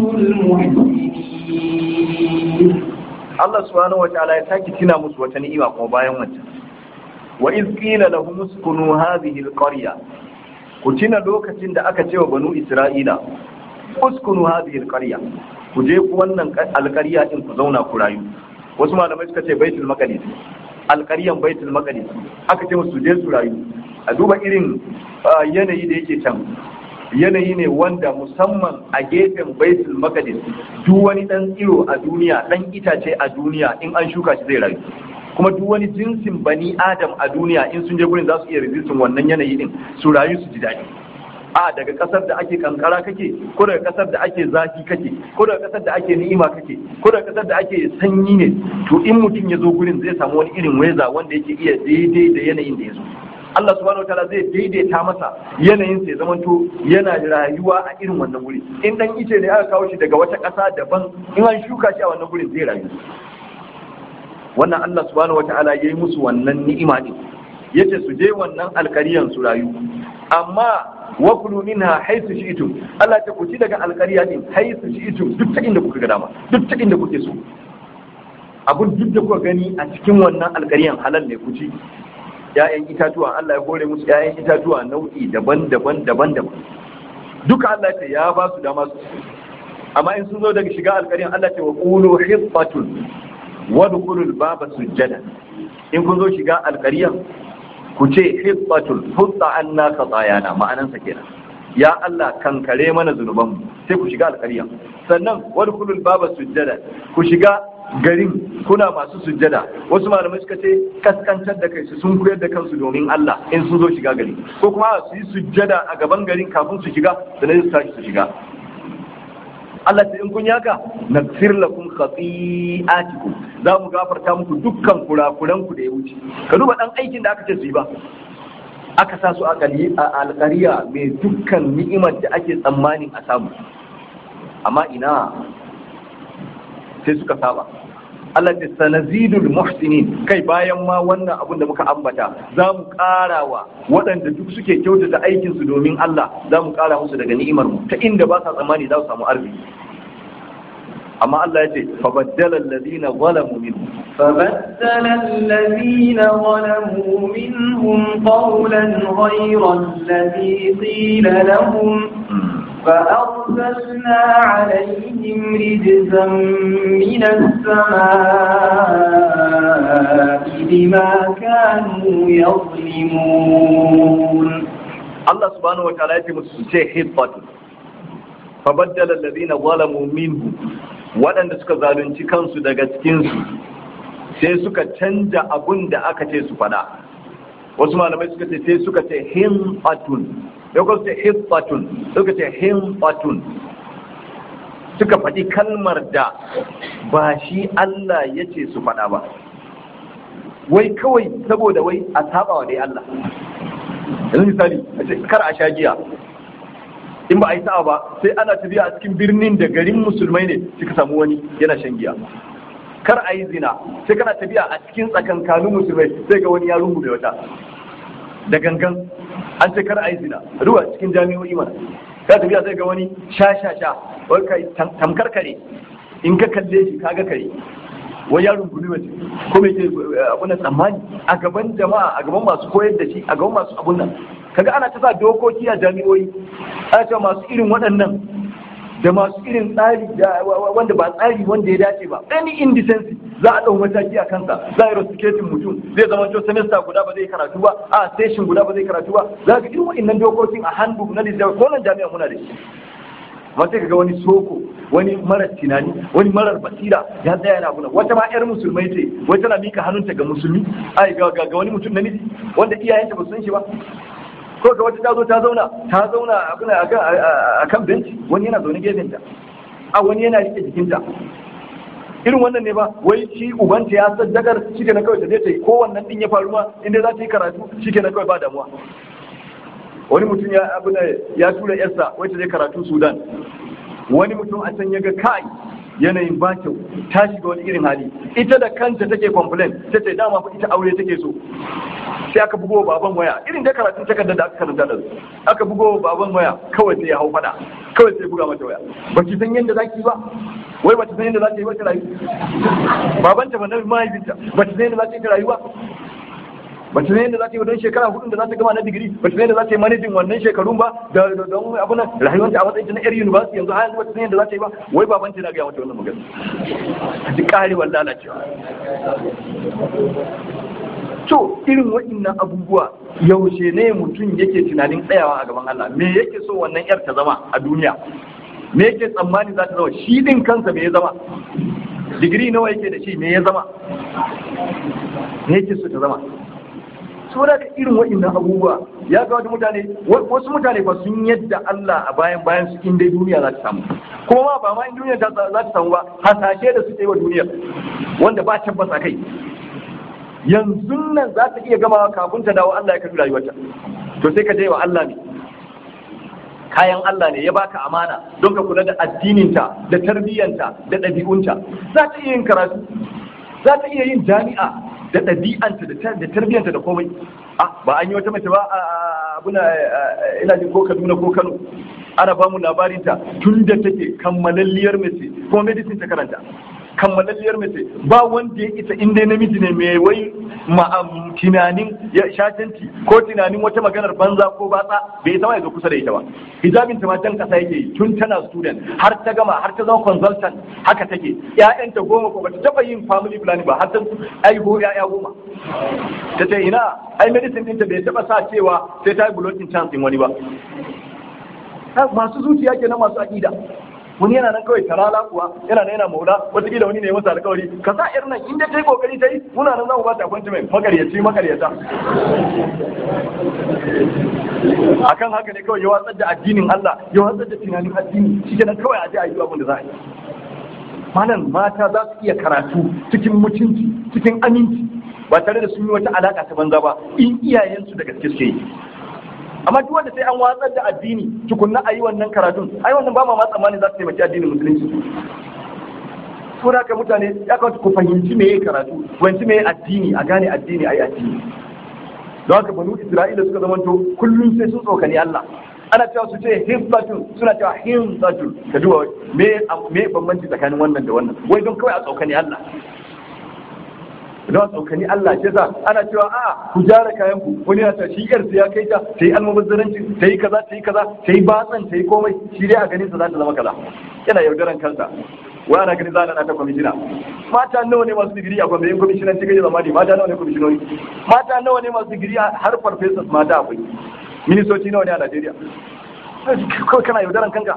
المحسنين Allah subhanahu wa ta'ala ya saki tina musu wata ni'ima kuma bayan wancan wa iz qila lahum uskunu hadhihi alqarya ku tina lokacin da aka ce wa banu isra'ila uskunu hadhihi alqarya ku je ku wannan alqarya din ku zauna ku rayu wasu malamai suka ce baitul maqdis alqaryan baitul maqdis aka ce musu je su rayu a duba irin yanayi da yake can yanayi ne wanda musamman a gefen baitul maqdis duk wani dan tsiro a duniya dan itace a duniya in an shuka shi zai rayu kuma duk wani jinsin bani adam a duniya in sun je gurin za su iya resistin wannan yanayi din su rayu su ji daɗi a daga kasar da ake kankara kake ko daga kasar da ake zafi kake ko daga kasar da ake ni'ima kake ko daga kasar da ake sanyi ne to in mutum ya zo gurin zai samu wani irin weza wanda yake iya daidai da yanayin da ya zo Allah subhanahu wataala zai daidaita masa yanayin sai zaman to yana rayuwa a irin wannan guri in dan ice ne aka kawo shi daga wata ƙasa daban in an shuka shi a wannan gurin zai rayu wannan Allah subhanahu wataala yayi musu wannan ni'ima din yace su je wannan alkariyan su rayu amma wa kulu minha haythu shi'tum Allah ta ku ci daga alkariya din haythu shi'tum duk ta inda kuka ga dama duk ta inda kuke so abun duk da kuka gani a cikin wannan alkariyan halal ne ku ci ‘ya'yan itatuwa Allah ya hore musu ‘ya'yan itatuwa nau'i daban-daban daban-daban duka Allah ce ya ba su dama su amma in sun zo daga shiga alƙarin Allah ce wa qulu hifatun wa dukhulul baba sujjada in kun zo shiga alƙaryan ku ce hifatun hutta anna khatayana ma'anan sa kenan ya Allah kankare mana zunubanmu sai ku shiga alƙaryan sannan wa dukhulul baba sujjada ku shiga garin kuna masu sujjada wasu malamai suka ce kaskantar da kai su sun koyar da kansu domin Allah in sun zo shiga gari ko kuma su yi sujjada a gaban garin kafin su shiga sannan su tashi su shiga Allah ta in kun yaka naghfir lakum khati'atikum za mu gafarta muku dukkan kurakuran ku da ya wuce ka duba dan aikin da aka ce su yi ba aka sa su a alƙariya mai dukkan ni'imar da ake tsammanin a samu amma ina sai suka saba Allah ta sanazidul muhsinin kai bayan ma wannan abun da muka ambata za mu ƙara wa waɗanda duk suke kyautata aikinsu domin Allah za mu ƙara musu daga ni'imar mu ta inda ba sa tsammani za su samu arziki amma Allah ya ce fa baddala alladhina zalamu minhum فبدل الذين ظلموا منهم قولا غير الذي قيل لهم فأرسلنا عليهم رجزا من السماء بما كانوا يظلمون Allah subhanahu wataala ya ce musu su ce hibbatu fa baddala alladhina zalamu minhu waɗanda suka zalunci kansu daga cikin su sai suka canja abun da aka ce su faɗa wasu malamai suka ce sai suka ce himbatun yau suka ce hibbatun suka ce himbatun suka faɗi kalmar da ba shi Allah ya ce su faɗa ba wai kawai saboda wai a saba wa dai Allah yanzu misali a ce kar a sha giya in ba a yi sa'a ba sai ana tafiya a cikin birnin da garin musulmai ne suka samu wani yana shan giya kar a yi zina sai kana tafiya a cikin tsakankanin musulmai sai ga wani ya rungume wata da gangan an ce kar a yi zina ruwa cikin jami'o'i mana ka tafiya sai ga wani sha sha sha wai kai tamkar kare in ka kalle shi kaga kare wai ya rungumi mace ko mai ke abun nan tsammani a gaban jama'a a gaban masu koyar da shi a gaban masu abun nan kaga ana ta sa dokoki a jami'o'i ana cewa masu irin waɗannan da masu irin tsari wanda ba tsari wanda ya dace ba any indecency za a ɗau mataki a kansa za a yi rusticating mutum zai zama to semester guda ba zai karatu ba a session guda ba zai karatu ba za ka irin waɗannan dokokin a handbook na littafi ko nan jami'a muna da shi amma sai kaga wani soko wani marar tunani wani marar basira ya tsaya yana abuna wata ma yar musulmai ce wai tana mika hannunta ga musulmi ai ga ga wani mutum namiji wanda iyayenta ba su san shi ba ko ga wata ta zo ta zauna ta zauna abuna a kan benci wani yana zaune gefenta a wani yana rike jikinta irin wannan ne ba wai shi ubanta ya saddakar shi ke na kawai ta je ta yi ko wannan din ya faru ma inda za ta yi karatu shi ke na kawai ba damuwa wani mutum ya abuna ya tura yarsa wacce zai karatu sudan wani mutum a can ya ga kai yanayin ba kyau ta shiga wani irin hali ita da kanta take complain ta ce dama fa ita aure take so sai aka bugo baban waya irin da karatun takardar da aka karanta da su aka bugo baban waya kawai sai ya hau fada kawai sai buga mata waya ba ki san yadda zaki ba wai ba ta san yadda za ta yi ba ta rayu babanta ba na mahaifinta ba ta san yadda za ta yi ta rayu ba ba ta san yadda za ta yi don shekara hudun da za ta gama na digiri ba ta san yadda za ta yi manajin wannan shekarun ba da don abu nan rayuwar ta a matsayin ta na yar university yanzu har yanzu ba ta san yadda za ta yi ba wai baban ta na gaya mata wannan magana a ji karewar lalacewa to irin waɗannan abubuwa yaushe ne mutum yake tunanin tsayawa a gaban Allah me yake so wannan yar ta zama a duniya me yake tsammani za ta zama shi din kansa me ya zama digiri nawa yake da shi me ya zama me yake so ta zama saboda ka irin waɗannan abubuwa ya ga wata mutane wasu mutane ba sun yadda Allah a bayan bayan su in dai duniya za ta samu kuma ma ba ma in duniya za ta samu ba hasashe da suke wa duniyar wanda ba tabbas a kai yanzu nan za ta iya gamawa kafin ta dawo Allah ya karbi rayuwarta to sai ka je wa Allah ne kayan Allah ne ya baka amana don ka kula da addininta da tarbiyyanta da ɗabi'unta za ta iya yin karatu za ta iya yin jami'a da ɗabi'anta da tarbiyyanta da komai ah ba an yi wata mace ba abuna ina jin ko Kaduna ko Kano ana ba mu labarinta tun da take kammalalliyar mace ko medicine ta karanta kammalalliyar mace ba wanda ya isa inda namiji ne mai wai tunanin ya shatanci ko tunanin wata maganar banza ko batsa bai sama ya zo kusa da ita ba hijabin ta ma jan kasa yake yi tun tana student har ta gama har ta zama consultant haka take ƴaƴanta goma ko bata taba yin family planning ba har ta aiho ƴaƴa goma ta ce ina ai medicine ɗinta bai taba sa cewa sai ta yi blocking chance din wani ba masu zuciya kenan masu aƙida wani yana nan kawai tarala kuwa yana nan yana maula wataƙila wani ne masa alƙawari ka sa irin nan inda ta yi ƙoƙari ta yi muna nan za mu ba ta appointment makaryaci makaryata akan haka ne kawai ya watsar da addinin Allah ya watsar da tunanin addini shi kenan kawai a je a yi abin da za a yi malam mata za su iya karatu cikin mutunci cikin aminci ba tare da sun yi wata alaƙa ta banza ba in iyayensu da gaske suke yi amma duk wanda sai an watsar da addini tukunna a yi wannan karatun ai wannan ba ma ma tsammani za su taimaki addinin musulunci to da ka mutane ya kamata ku fahimci meye karatu fahimci meye addini a gane addini ai addini don haka banu isra'ila suka zamanto kullum sai sun tsokani Allah ana cewa su ce hizbatun suna cewa hizbatun ka duba me me bambanci tsakanin wannan da wannan wai don kawai a tsokani Allah don tsokani Allah ce sa ana cewa a ku jara kayan ku wani na ta shi yar ya kai ta ta yi almubazzaranci ta yi kaza ta yi kaza ta yi batsan ta yi komai shi dai a ganin sa za ta zama kaza yana yaudaran kansa wa ana ganin za a ta kwamishina mata nawa ne masu digiri a kwamfani kwamishinan cikin zamani mata nawa ne kwamishinoni mata nawa ne masu digiri har farfesas mata akwai ministoci nawa ne a Najeriya kawai kana yaudaran kanka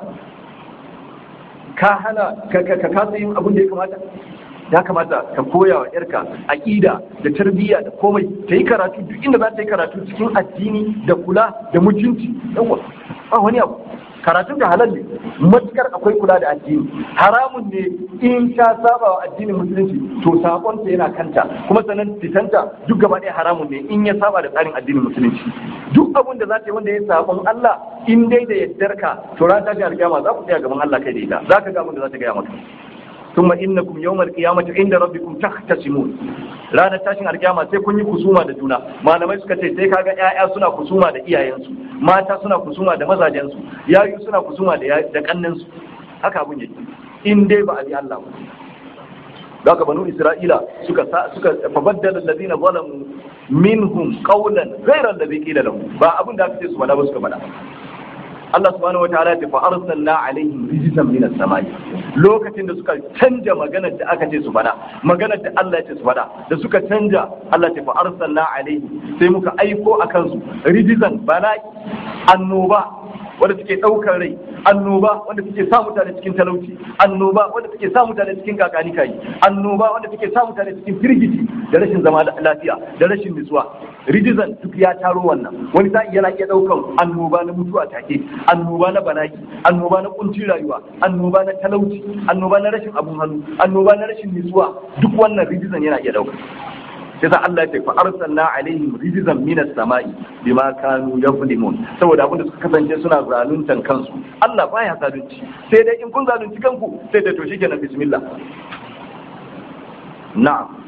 ka hana ka kasa yin abin da ya kamata ya kamata ka koya wa yarka aƙida da tarbiyya da komai ta yi karatu duk inda za ta yi karatu cikin addini da kula da mutunci yawa ba wani abu karatun da halal ne matukar akwai kula da addini haramun ne in ta saba wa addinin musulunci to sakonta yana kanta kuma sanan fitanta duk gaba ɗaya haramun ne in ya saba da tsarin addinin musulunci duk abin da za ta yi wanda ya sabon Allah in dai da yaddarka to ran tashi alƙiyama za ku tsaya gaban Allah kai da ita za ka ga abin da za ta gaya maka ثم إنكم يوم القيامة عند ربكم تختصمون ranar tashin alkiyama sai kun yi kusuma da juna malamai suka ce sai kaga ƴaƴa suna kusuma da iyayensu mata suna kusuma da mazajensu yayu suna kusuma da da kannansu haka abun yake in dai ba a bi Allah ba daga banu Isra'ila suka suka fabaddala alladhina zalamu minhum qawlan ghayra alladhi qila lahum ba abun da aka ce su bada ba suka bada Allah subhanahu wa ta'ala ya fa arsalna alaihim rijzan minas samai lokacin da suka canja maganar da aka ce su fada maganar da Allah ya ce su fada da suka canja Allah ya fa arsalna alaihim sai muka aiko akan su rijzan bala'i annoba wanda suke ɗaukar rai annoba wanda suke sa mutane cikin talauci annoba wanda suke sa mutane cikin kakani kayi annoba wanda suke sa mutane cikin firgici da rashin zama lafiya da rashin nutsuwa rijizan duk ya taro wannan wani sa'i yana iya ɗaukan annoba na mutuwa take annoba na bala'i annoba na kuncin rayuwa annoba na talauci annoba na rashin abun hannu annoba na rashin nutsuwa duk wannan rijizan yana iya ɗauka sai sa Allah ya ce fa arsalna alaihim rijzan minas sama'i bima kanu yaflimun saboda abinda suka kasance suna zaluntan kansu Allah baya zalunci sai dai in kun zalunci kanku sai da to shikenan bismillah na'am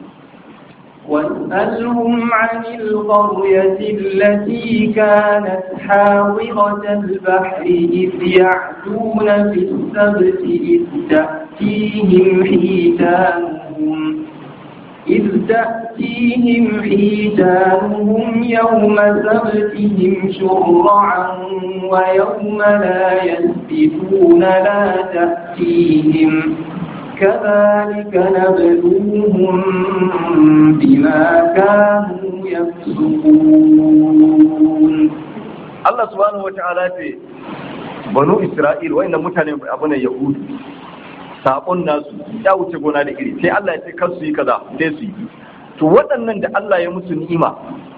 واسألهم عن القرية التي كانت حاضرة البحر إذ يعدون في السبت إذ تأتيهم حيتانهم إذ تأتيهم حيتانهم يوم سبتهم شرعا ويوم لا يسبتون لا تأتيهم كذلك نبلوهم بما كانوا يفسقون الله سبحانه وتعالى بنو إسرائيل وإن متن أبنى يهود sabon nasu ya wuce gona da iri sai Allah ya ce kar su yi kaza sai su yi to waɗannan da Allah ya musu ni'ima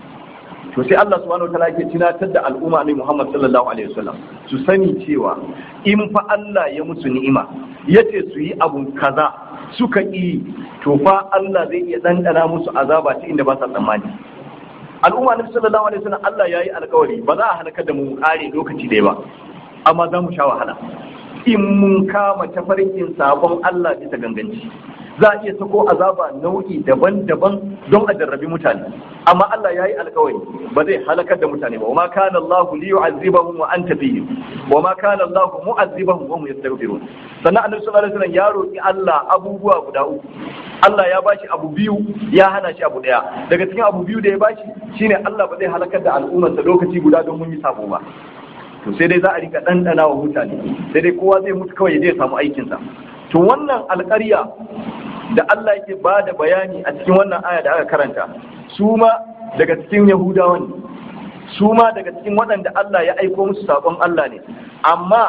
to sai Allah subhanahu wataala yake tunatar da al'umma ne Muhammad sallallahu alaihi wasallam su sani cewa in fa Allah ya musu ni'ima yace su yi abu kaza suka yi to fa Allah zai iya dandana musu azaba ta inda ba sa tsammani al'umma ne sallallahu alaihi wasallam Allah yayi alƙawari ba za a halaka da mu kare lokaci ɗaya ba amma za mu sha wahala in mun kama tafarkin sabon Allah bisa ganganci za a iya sako azaba nau'i daban-daban don a jarrabi mutane amma Allah ya yi alkawari ba zai halakar da mutane ba wa ma kana Allah li yu'azzibahum wa anta fihim wa ma kana Allah mu'azzibahum wa hum yastaghfirun sannan annabi sallallahu alaihi wasallam ya roki Allah abubuwa guda uku Allah ya bashi abu biyu ya hana shi abu daya daga cikin abu biyu da ya bashi shine Allah ba zai halakar da al'ummarsa lokaci guda don mun yi sabo ba to sai dai za a rika ɗanɗana wa mutane sai dai kowa zai mutu kawai zai samu aikinsa to wannan alƙarya da Allah yake ba da bayani a cikin wannan aya da aka karanta su ma daga cikin yahudawa ne su ma daga cikin waɗanda Allah ya aiko musu saƙon Allah ne amma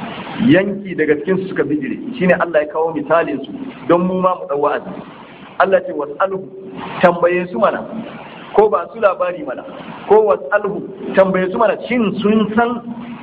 yanki daga cikin su suka bijire shine Allah ya kawo misalin su don mu ma mu ɗau wa'azi Allah ce was'alhu tambaye su mana ko ba su labari mana ko wasalhu tambaye su mana shin sun san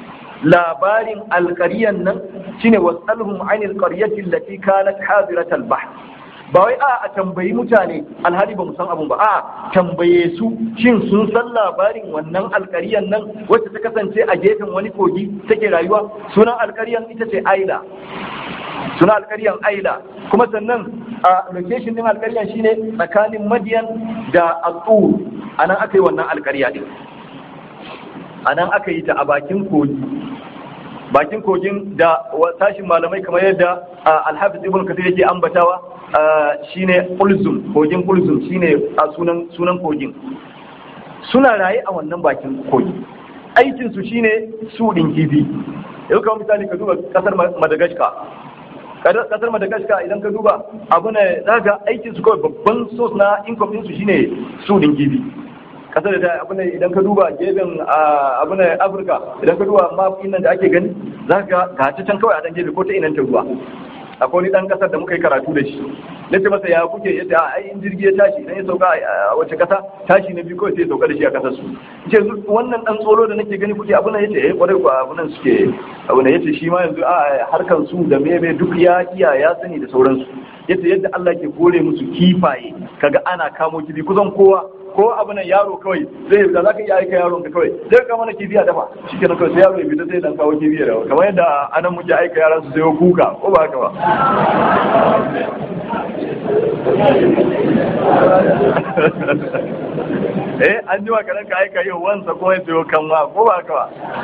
labarin alƙaryan nan shine wasalhum anil qaryati allati kanat hadirat al-bahr ba wai a a tambayi mutane alhali ba mu san abun ba a tambaye su shin sun san labarin wannan alƙaryan nan wacce ta kasance a gefen wani kogi take rayuwa sunan alƙaryan ita ce aila suna alkaryan aila kuma sannan a location din alkaryan shine tsakanin madiyan da atsur a nan aka yi wannan alkarya din a nan aka yi ta a bakin kogi bakin kogin da tashin malamai kamar yadda alhafiz ibn kathir yake ambatawa shine ulzum kogin ulzum shine a sunan sunan kogin suna raye a wannan bakin kogi aikin su shine su din kifi yau kamar misali ka duba kasar madagascar kasar madagascar idan ka duba abu ne zaga aikin su kawai babban source na income din su shine su din kifi kasar da abu ne idan ka duba gefen abu ne afirka idan ka duba map nan da ake gani za ka ga ta can kawai a dan gefe ko ta inan ta ruwa akwai wani dan kasar da muka yi karatu da shi na ce masa ya kuke yace a ai in jirgi ya tashi idan ya sauka a wace kasa tashi na biyu kawai sai ya sauka da shi a kasar su ce wannan dan tsoro da nake gani kuke abu nan yace eh kwarai ko abu nan suke abu nan yace shi ma yanzu a harkan su da mebe duk ya iya ya sani da sauransu yace yadda Allah ke kore musu kifaye kaga ana kamo kifi kusan kowa ko abu nan yaro kawai zai da zaka iya aika yaron ka kawai zai ka mana kifi a dafa shikenan kawai sai yaro ya fita sai dan kawo kifi da kamar yadda anan muke aika yaran su sayo kuka ko ba haka ba eh an ji karan ka aika yau wansa ko ya sayo kanwa ko ba haka ba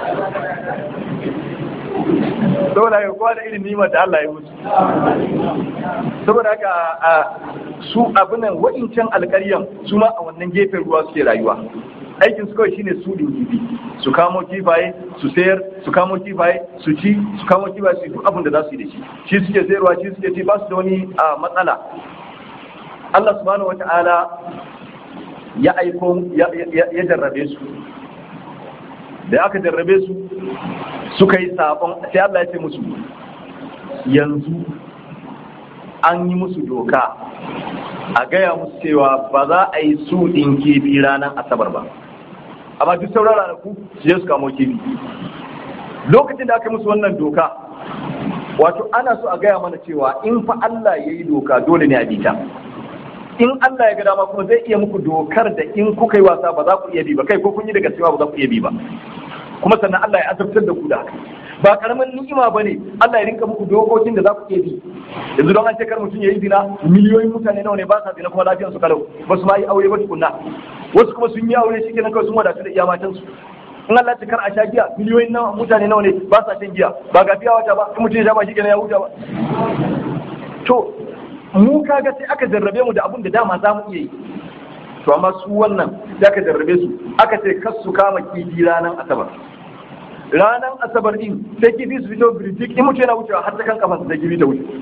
saboda haka kowa da irin nimar da Allah ya musu saboda haka su abinan wa'incan alƙaryan su ma a wannan gefen ruwa suke rayuwa aikin su kawai shine su din kifi su kamo kifaye su sayar su kamo kifaye su ci su kamo kifaye su duk abin da za su yi da shi shi suke sayarwa shi suke ci ba su da wani matsala Allah subhanahu wata'ala ya aiko ya jarrabe su da aka jarrabe su suka yi sabon sai Allah ya ce musu yanzu an yi musu doka a gaya musu cewa ba za a yi su ɗin kifi ranar asabar ba amma duk sauran ranaku su je su kamo kifi lokacin da aka yi musu wannan doka wato ana so a gaya mana cewa in fa Allah ya yi doka dole ne a bita in Allah ya ga dama kuma zai iya muku dokar da in kuka yi wasa ba za ku iya bi ba kai ko kun yi daga cewa ba za ku iya bi ba kuma sannan Allah ya azabtar da ku da haka ba karamin ni'ima bane Allah ya rinka muku dokokin da za ku iya bi yanzu don an ce kar mutum ya yi zina miliyoyin mutane nawa ne ba sa zina kuma lafiyar su kalau ba su ma yi aure ba tukunna wasu kuma sun yi aure shikenan kawai sun wadatu da iya matan su in Allah ya kar a sha giya miliyoyin nawa mutane nawa ne ba sa shan giya ba ga fiya wata ba in mutum ya sha ba shikenan ya huta ba to mu kaga sai aka jarrabe mu da abun da dama za mu iya yi to amma su wannan da aka jarrabe su aka ce kas su kama kifi ranar asabar ranar asabar din sai kifi su fito birjik in mutu yana wucewa har ta kan kafa sai kifi ta wuce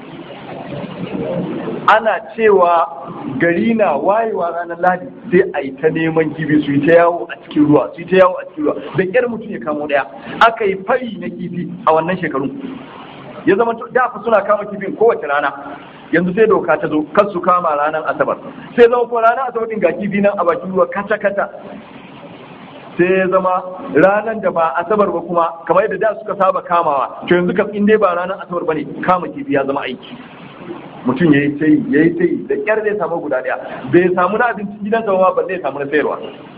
ana cewa gari na wayewa ranar ladi sai a yi ta neman kifi su yi ta yawo a cikin ruwa su yi ta yawo a cikin ruwa da ƙyar mutum ya kamo ɗaya aka yi fari na kifi a wannan shekarun ya zama da fa suna kama kifin kowace rana yanzu sai doka ta zo kar su kama ranar asabar sai zama kuma ranar asabar din ga kifi nan a bakin ruwa kata kata sai ya zama ranar da ba asabar ba kuma kamar yadda da suka saba kamawa to yanzu kam in dai ba ranar asabar bane kama kifi ya zama aiki mutum ya yi ta yi ya yi ta yi da kyar zai samu guda ɗaya bai samu na abincin gidansa ba ba zai samu na sayarwa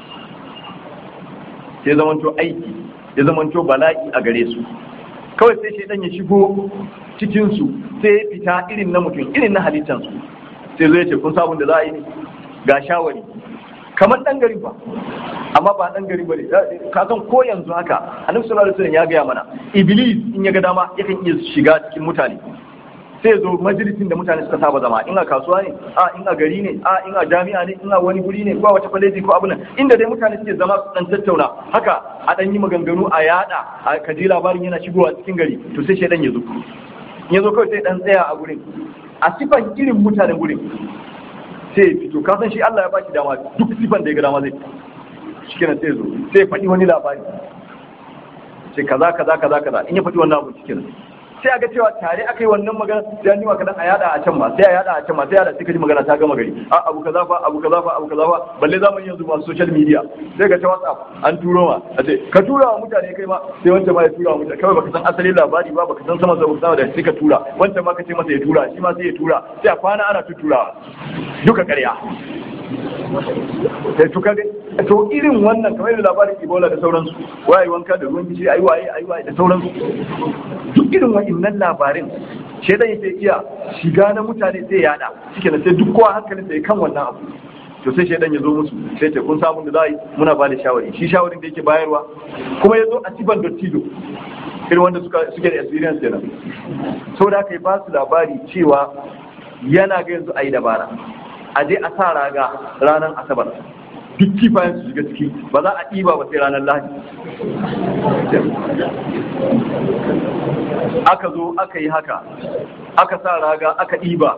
sai zamanto aiki ya zamanto bala'i a gare su kawai sai shaidan ya shigo cikinsu sai ya fita irin na mutum irin na halittansu sai zai ce kun sabon da za a yi ne ga shawari kamar dan gari ba amma ba dan gari ba ne ka san ko yanzu haka annabi sallallahu alaihi wasallam ya gaya mana iblis in ya ga dama yakan iya shiga cikin mutane sai ya zo majalisin da mutane suka saba zama in a kasuwa ne a in a gari ne a in a jami'a ne in a wani guri ne ko a wata kwaleji ko abu nan inda dai mutane suke zama su dan tattauna haka a dan yi maganganu a yada a kaji labarin yana shigowa cikin gari to sai shaidan ya zo ya zo kawai sai dan tsaya a gurin a sifan irin mutanen gurin sai ya fito ka san shi Allah ya baki dama duk sifan da ya ga dama zai shi kenan sai ya zo sai ya faɗi wani labari sai kaza kaza kaza kaza in ya faɗi wannan abu cikin sai a ga cewa tare aka yi wannan magana sai an yi wa kadan a yada a can ma sai a yada a can ma sai yada sai ka ji magana ta gama gari a abu kaza fa abu kaza fa abu kaza fa balle zamani yanzu masu social media sai ka ta whatsapp an turo ma a ce ka tura wa mutane kai ma sai wancan ma ya tura wa mutane kawai baka san asalin labari ba baka san sama sama da sai ka tura wancan ma ka ce masa ya tura shi ma sai ya tura sai a kwana ana tuturawa duka ƙarya sai tuka to irin wannan kamar yadda labarin Ebola da sauransu waye wanka da ruwan gishiri ayi waye ayi waye da sauransu duk irin wa'annan labarin shedan yake iya shiga na mutane sai ya yada shike sai duk kowa hankalin sai kan wannan abu to sai shedan ya zo musu sai ce kun samu da za yi muna ba da shawari shi shawarin da yake bayarwa kuma ya zo a ciban dottido irin wanda suka suke da experience kenan so da kai ba su labari cewa yana ga yanzu ayi dabara a je a sa raga ranar asabar duk kifayen su shiga ciki ba za a ɗiba ba sai ranar lahadi aka zo aka yi haka aka sa raga aka ɗiba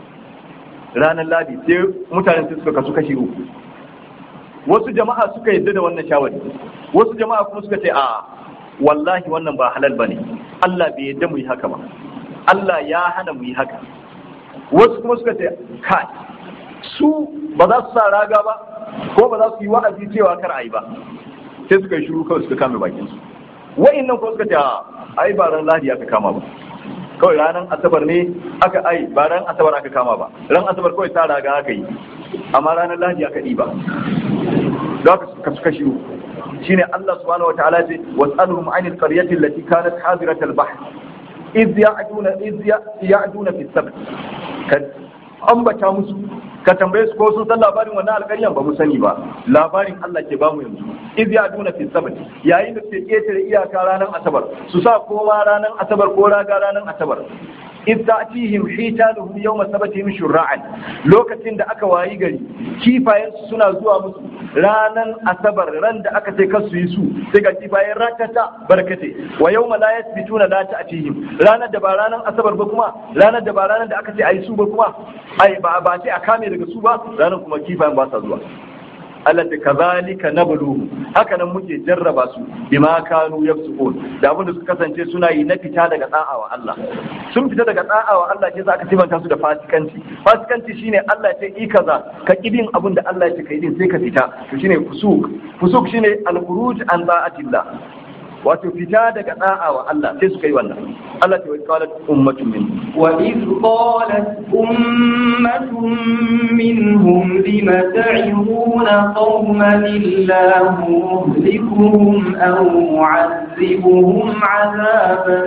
ranar ladi sai mutanen sai suka kasu kashi uku wasu jama'a suka yadda da wannan shawari wasu jama'a kuma suka ce a wallahi wannan ba halal bane Allah bai yadda mu yi haka ba Allah ya hana mu yi haka wasu kuma suka ce kai su ba za su sa raga ba ko ba za su yi wa'azi cewa kar a yi ba sai suka yi shiru kawai suka kame bakin su wa'annan kuma suka ce a ai ba ran ladi aka kama ba kawai ranar asabar ne aka ai ba ran asabar aka kama ba ran asabar kawai ta raga aka yi amma ranar lahadi aka yi ba da aka suka suka shiru shine Allah subhanahu wataala ce was'aluhum 'anil qaryati allati kanat hadirat al-bahr iz ya'duna iz ya'duna fi sabt ka ambata musu ka tambaye su ko sun san labarin wannan alƙaryan ba mu sani ba labarin Allah ke bamu yanzu iz ya'duna fi sabt yayin da suke ketare iyaka ranar asabar su sa kowa ranar asabar ko raga ranar asabar iz ta'tihim hitanuhum yawma sabatihim shur'an lokacin da aka wayi gari kifayen su suna zuwa musu ranan asabar ran da aka ce kasu yi su sai ga kifayen ratata barkate wa yawma la yasbituna la ta'tihim ranar da ba ranan asabar ba kuma ranar da ba ranar da aka ce ayi su ba kuma ai ba ba ce a kame daga su ba ranar kuma kifayen ba sa zuwa Allah ta kazalika nabluhu haka nan muke jarraba su bima kanu yafsukun da abin da suka kasance suna yi na fita daga da'a wa Allah sun fita daga da'a wa Allah ke za ka sifanta su da fasikanci fasikanci shine Allah ya ce i kaza ka kidin abin da Allah ya ce kai din sai ka fita to shine fusuk fusuk shine al-khuruj an da'atillah wato fita daga da'a wa Allah sai suka yi wannan Allah ta qalat ummatun min وإذ قالت أمة منهم لم تعظون قوما الله مهلكهم أو معذبهم عذابا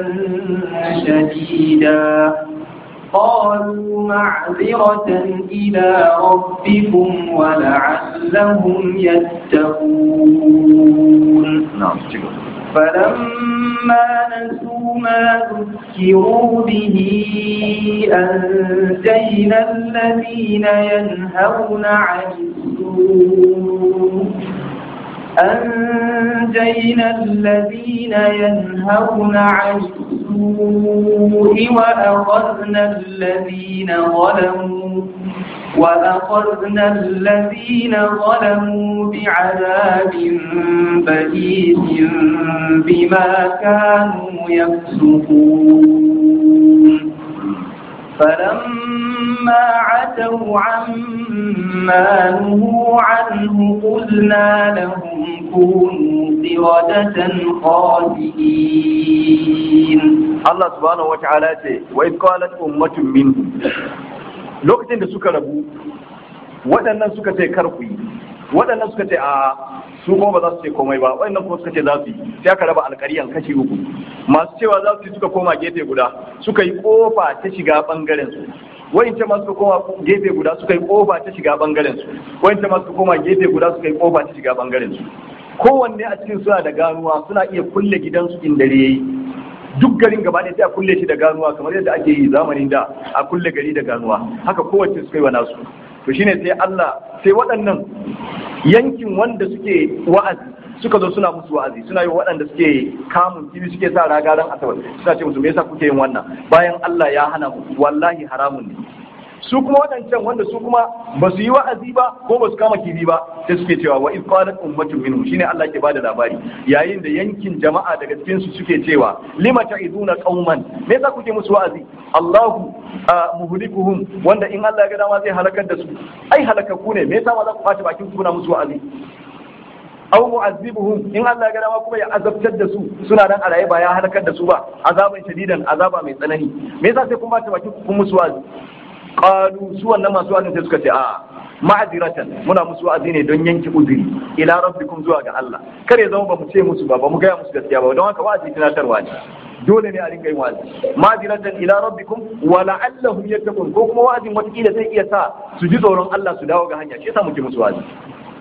شديدا قالوا معذرة إلى ربكم ولعلهم يتقون na'am فلما نسوا ما ذكروا به أنجينا الذين ينهون عن السوء أنجينا الذين ينهون عن السوء وأخذنا الذين ظلموا وأخذنا الذين ظلموا بعذاب بئيس بما كانوا يفسقون فلما عتوا عما نهوا عنه قلنا لهم كونوا قردة خاسئين Allah subhanahu wata'ala ce wa idh qalat ummatun minhum lokacin da suka rabu waɗannan suka ce kar ku yi waɗannan suka ce a su kuma ba za su ce komai ba waɗannan kuma suka ce za su yi sai aka raba alƙaryan kashi uku masu cewa za su yi suka koma gefe guda suka yi kofa ta shiga bangaren su wayance ma suka koma gefe guda suka yi kofa ta shiga bangaren su wayance ma suka koma gefe guda suka yi kofa ta shiga bangaren su kowanne a cikin suna da ganuwa suna iya kulle gidansu in dare yayi duk garin gaba ɗaya sai a kulle shi da ganuwa kamar yadda ake yi zamanin da a kulle gari da ganuwa haka kowace suka yi wa nasu to shine sai Allah sai waɗannan yankin wanda suke wa'azi suka zo suna musu wa'azi suna yi waɗanda suke kamun kibi suke sa ragaran asabar suna ce musu me yasa kuke yin wannan bayan Allah ya hana mu wallahi haramun ne su kuma waɗancan wanda su kuma ba su yi wa'azi ba ko ba su kama kibi ba sai suke cewa wa iz qalat ummatun minhum shine Allah ke bada labari yayin da yankin jama'a daga cikin su suke cewa lima ta'izuna qauman me yasa kuke musu wa'azi Allahu muhlikuhum wanda in Allah ya ga dama zai halakar da su ai halakaku ne me yasa ma za ku kwace bakin ku kuna musu wa'azi aw mu'azzibuhum in Allah ya ga dama kuma ya azabtar da su suna nan a raye ba ya halakar da su ba azaban shadidan azaba mai tsanani me yasa sai kun ba ta bakin ku kun musu wa'azi qalu su wannan masu wa'azin sai suka ce a ma'aziratan muna musu wa'azi ne don yanke uzuri ila rabbikum zuwa ga Allah kare zama ba mu ce musu ba ba mu gaya musu gaskiya ba don haka wa'azi tunatarwa ne dole ne a rinka yin wa'azi ma'aziratan ila rabbikum wa la'allahum yattaqun ko kuma wa'azin watakila zai iya sa su ji tsoron Allah su dawo ga hanya shi yasa muke musu wa'azi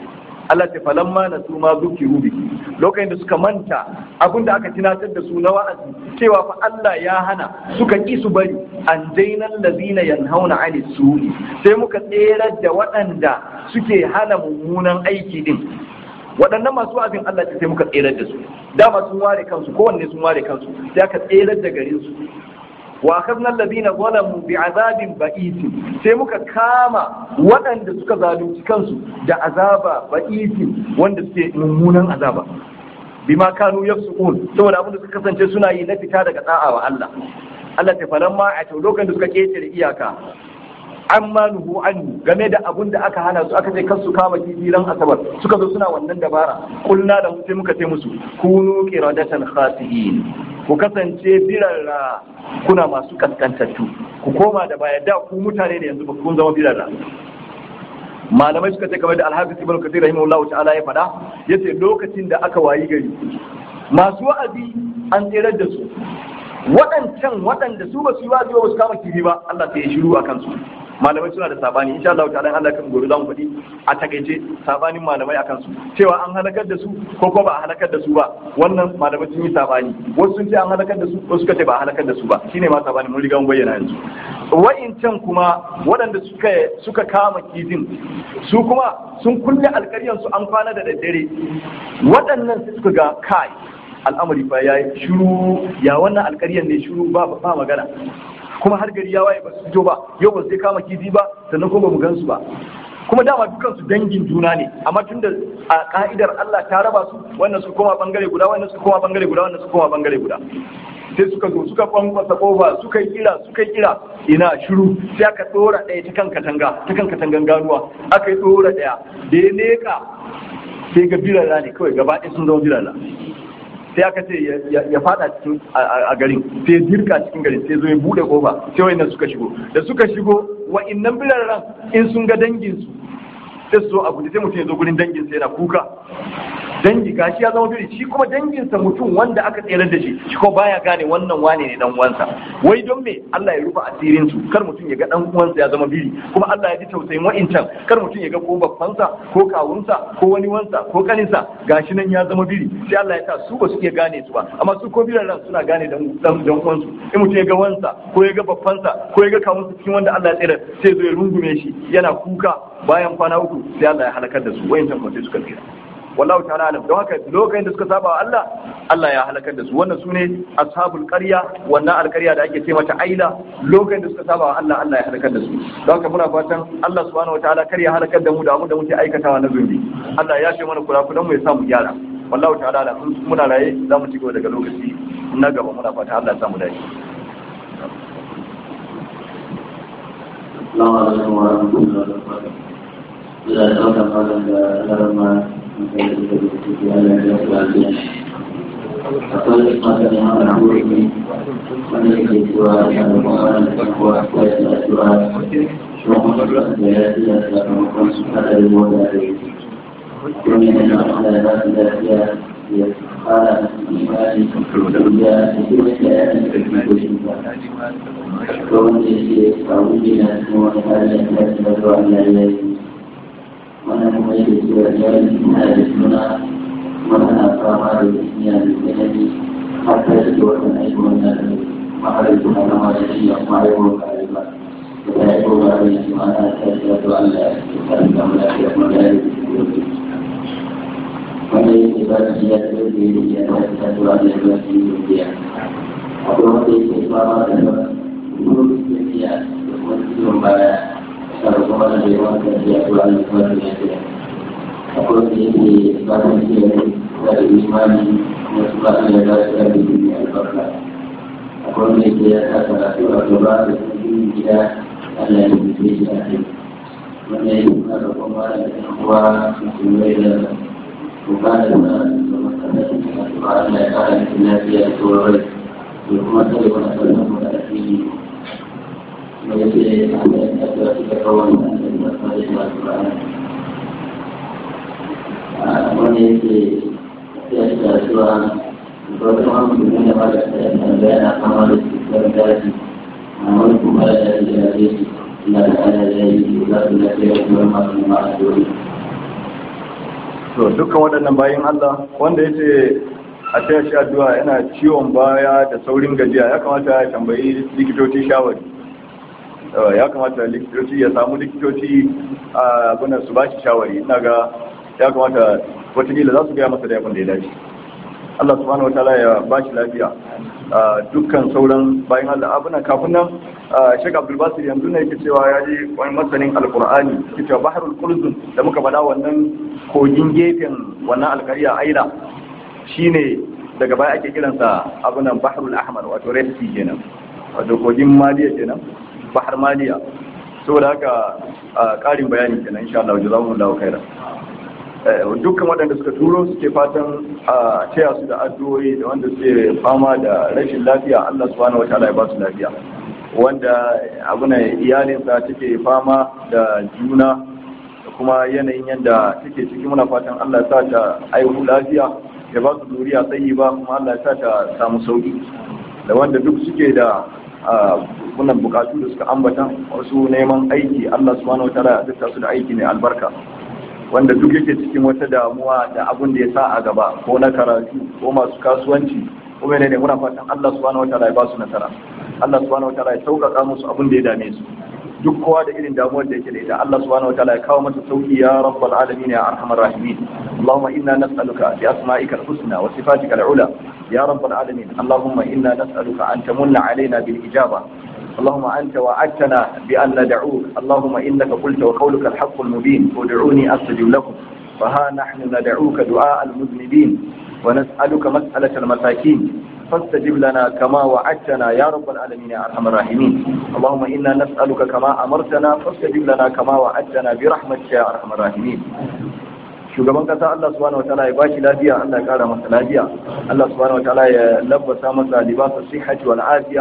Allah ta falamma na su ma zukiru biki lokacin da suka manta abin da aka tunatar da su na wa'azi cewa fa Allah ya hana suka ki su bari an dainal ladina yanhauna 'ani su'i sai muka tserar da waɗanda suke hana mummunan aiki din waɗannan masu wa'azin Allah ta sai muka tserar da su dama sun ware kansu kowanne sun ware kansu sai aka tserar da garin su wa akhadna alladhina zalamu bi'adabin ba'isi sai muka kama waɗanda suka zalunci kansu da azaba ba'isi wanda suke mummunan azaba bima kanu yafsukun saboda abin da suka kasance suna yi na fita daga da'a wa Allah Allah ta falamma a lokacin da suka ketare iyaka amma nuhu anhu game da abun da aka hana su aka ce kar su kama kifi ran asabar suka zo suna wannan dabara kulna da sai muka ce musu kunu qiradatan khasiin ku kasance birarra kuna masu kaskantattu ku koma da baya da ku mutane ne yanzu ba kun zama birarra malamai suka ce kamar da alhafiz ibn kathir rahimahullahu ta'ala ya faɗa yace lokacin da aka wayi gari masu wa'azi an tsirar da su waɗancan waɗanda su ba su yi wa'azi ba su kama kifi ba Allah sai ya shiru a kansu malamai suna da sabani insha Allah ta'ala Allah kan gobe zamu faɗi a takaice sabanin malamai akan su cewa an halakar da su ko ko ba a halakar da su ba wannan malamai sun yi sabani wasu sun ce an halakar da su wasu suka ce ba a halakar da su ba shine ma sabani mun riga mun bayyana yanzu wa'incan kuma waɗanda suka suka kama kifin su kuma sun kulle alƙaryan su an kwana da daddare waɗannan sai suka ga kai al'amari fa yayi shiru ya wannan alƙaryan ne shiru ba ba magana kuma har gari ya waye ba su fito ba yau ba sai kama kifi ba sannan kuma ba mu gansu ba kuma dama dukan su dangin juna ne amma tunda a ka'idar Allah ta raba su wannan su koma bangare guda wannan su koma bangare guda wannan su koma bangare guda sai suka zo suka kwankwasa kofa suka yi kira suka yi kira ina shiru sai aka dora ɗaya ta kan katanga ta kan katangan ganuwa aka yi dora ɗaya da ya leka sai ga birara ne kawai gaba ɗaya sun zama birara sai aka ce ya fada cikin a garin sai ya dirka cikin garin sai zo ya bude kofa sai wayannan suka shigo da suka shigo wa'innan biraran in sun ga dangin su sai su zo a guji sai mutum ya zo gurin dangin sa yana kuka dangi gashi ya zama biri shi kuma danginsa mutum wanda aka tsere da shi shi kuma baya gane wannan wane ne dan uwansa wai don me Allah ya rufe asirin su kar mutum ya ga dan uwansa ya zama biri kuma Allah ya ji tausayin wa'incan kar mutum ya ga ko babbansa ko kawunsa ko wani wansa ko kaninsa gashi nan ya zama biri sai Allah ya sa su ba su iya gane su ba amma su ko biran ran suna gane dan dan dan uwansu in mutum ya ga wansa ko ya ga babbansa ko ya ga kawunsa cikin wanda Allah ya tsere sai zo ya rungume shi yana kuka bayan kwana uku sai Allah ya halakar da su wa'incan kuma sai suka tsira wallahu ta'ala alam don haka lokacin da suka saba wa Allah Allah ya halakar da su wannan sune ashabul qarya wannan alqarya da ake ce mata aila lokacin da suka saba wa Allah Allah ya halakar da su don haka muna fatan Allah subhanahu wataala kar ya halakar da mu da mu da muke aikatawa na zunubi Allah ya ce mana kurakuran mu ya samu gyara wallahu ta'ala alam muna raye za mu ci gaba daga lokaci na gaba muna fatan Allah ya samu dace السلام عليكم ورحمة الله وبركاته. إذا توقف هذا لما akwai masu neman rahuri ne wanda yake cewa ya da kuma da kuma akwai da cewa shugaban da ya fiye da sakamakon su kada da mota da yake kuma yana da wanda za su lafiya ya fara imani da ya kuma da ya yi da kuma goshin ba ko wanda yake samu ne na kuma wani hali da ya fi da zuwa ya yi wannan kuma yake cewa ya yi suna da suna wannan fama da duniya da tsanani har ta yi wannan aiki wannan maharar suna kama da shi a kuma haihuwar kare ba da ya yi kowa da shi ma na ta shi wato Allah ya yi kare da mu lafiya kuma da ya yi wanda yake ba da shi ya ce da ya yi ya ta shi wato Allah ya yi shi duniya akwai wanda yake fama da ruwan tafiya da kuma ciwon baya sarrafa da yawan tafiya ko an kuma da lafiya akwai da yake ba ta ce da imani kuma su ba da za su yi duniya albarka akwai da yake ya sa karatu a gaba da cikin gida Allah ya yi shi a kai wanda ya kuma da kuma da ɗan uwa musulmai da bukatar da da masarautar da su ba Allah ya kara musu lafiya da tsoron rai da kuma tare wani sauran mu da asiri ويجري على الأسواق تكون من المصالح والقرآن وليجري الأسواق وطبعا من بعد بين قمر الاستقبال ولكم على الجاهلية لا على الجاهلية ولا التي يكون مع الدولة to dukkan waɗannan bayan Allah wanda ya ce a taya shi addu'a yana ciwon baya da saurin gajiya ya kamata ya tambayi likitoci shawari ya kamata likitoci ya samu likitoci a abinan su ba shi shawari ina ga ya kamata watakila za su gaya masa da yabin da ya dace Allah subhanahu wa ta'ala ya ba shi lafiya dukkan sauran bayan Allah abinan kafin nan Sheikh Abdul Basir yanzu ne yake cewa ya ji wani masanin Alkur'ani yake cewa Bahrul Qulzum da muka faɗa wannan kogin gefen wannan alƙarya Aila shine daga baya ake kiransa abunan Bahrul Ahmar wato Red Sea kenan wato kogin Maliya kenan Bahar Maliya saboda haka ƙarin bayani kenan insha Allah jazakumullahu khairan dukkan waɗanda suka turo suke fatan a taya su da addu'o'i da wanda suke fama da rashin lafiya Allah subhanahu wataala ya ba su lafiya wanda abuna iyalinsa take fama da juna da kuma yanayin yadda take ciki muna fatan Allah ya sa ta aihu lafiya ya ba su zuriya tsayi ba kuma Allah ya sa ta samu sauki da wanda duk suke da wannan bukatu da suka ambata wasu neman aiki Allah subhanahu wataala ya azurta su da aiki mai albarka wanda duk yake cikin wata damuwa da abin da ya sa a gaba ko na karatu ko masu kasuwanci ko ne ne muna fatan Allah subhanahu wataala ya ba su nasara Allah subhanahu wataala ya sauƙaƙa musu abin da ya dame su duk kowa da irin damuwar da yake da ita Allah subhanahu wataala ya kawo masa sauki ya rabbal alamin ya arhamar rahimin Allahumma inna nas'aluka bi asma'ika al-husna wa sifatika al-ula ya rabbal alamin Allahumma inna nas'aluka an tamunna alaina bil ijaba اللهم أنت وعدتنا بأن ندعوك اللهم إنك قلت وقولك الحق المبين ادعوني أستجب لكم فها نحن ندعوك دعاء المذنبين ونسألك مسألة المساكين فاستجب لنا كما وعدتنا يا رب العالمين يا أرحم الراحمين اللهم إنا نسألك كما أمرتنا فاستجب لنا كما وعدتنا برحمتك يا أرحم الراحمين shugaban kasa Allah subhanahu wataala ya bashi lafiya Allah ya kara masa lafiya Allah subhanahu wataala ya labbasa masa libasa sihhati wal afiya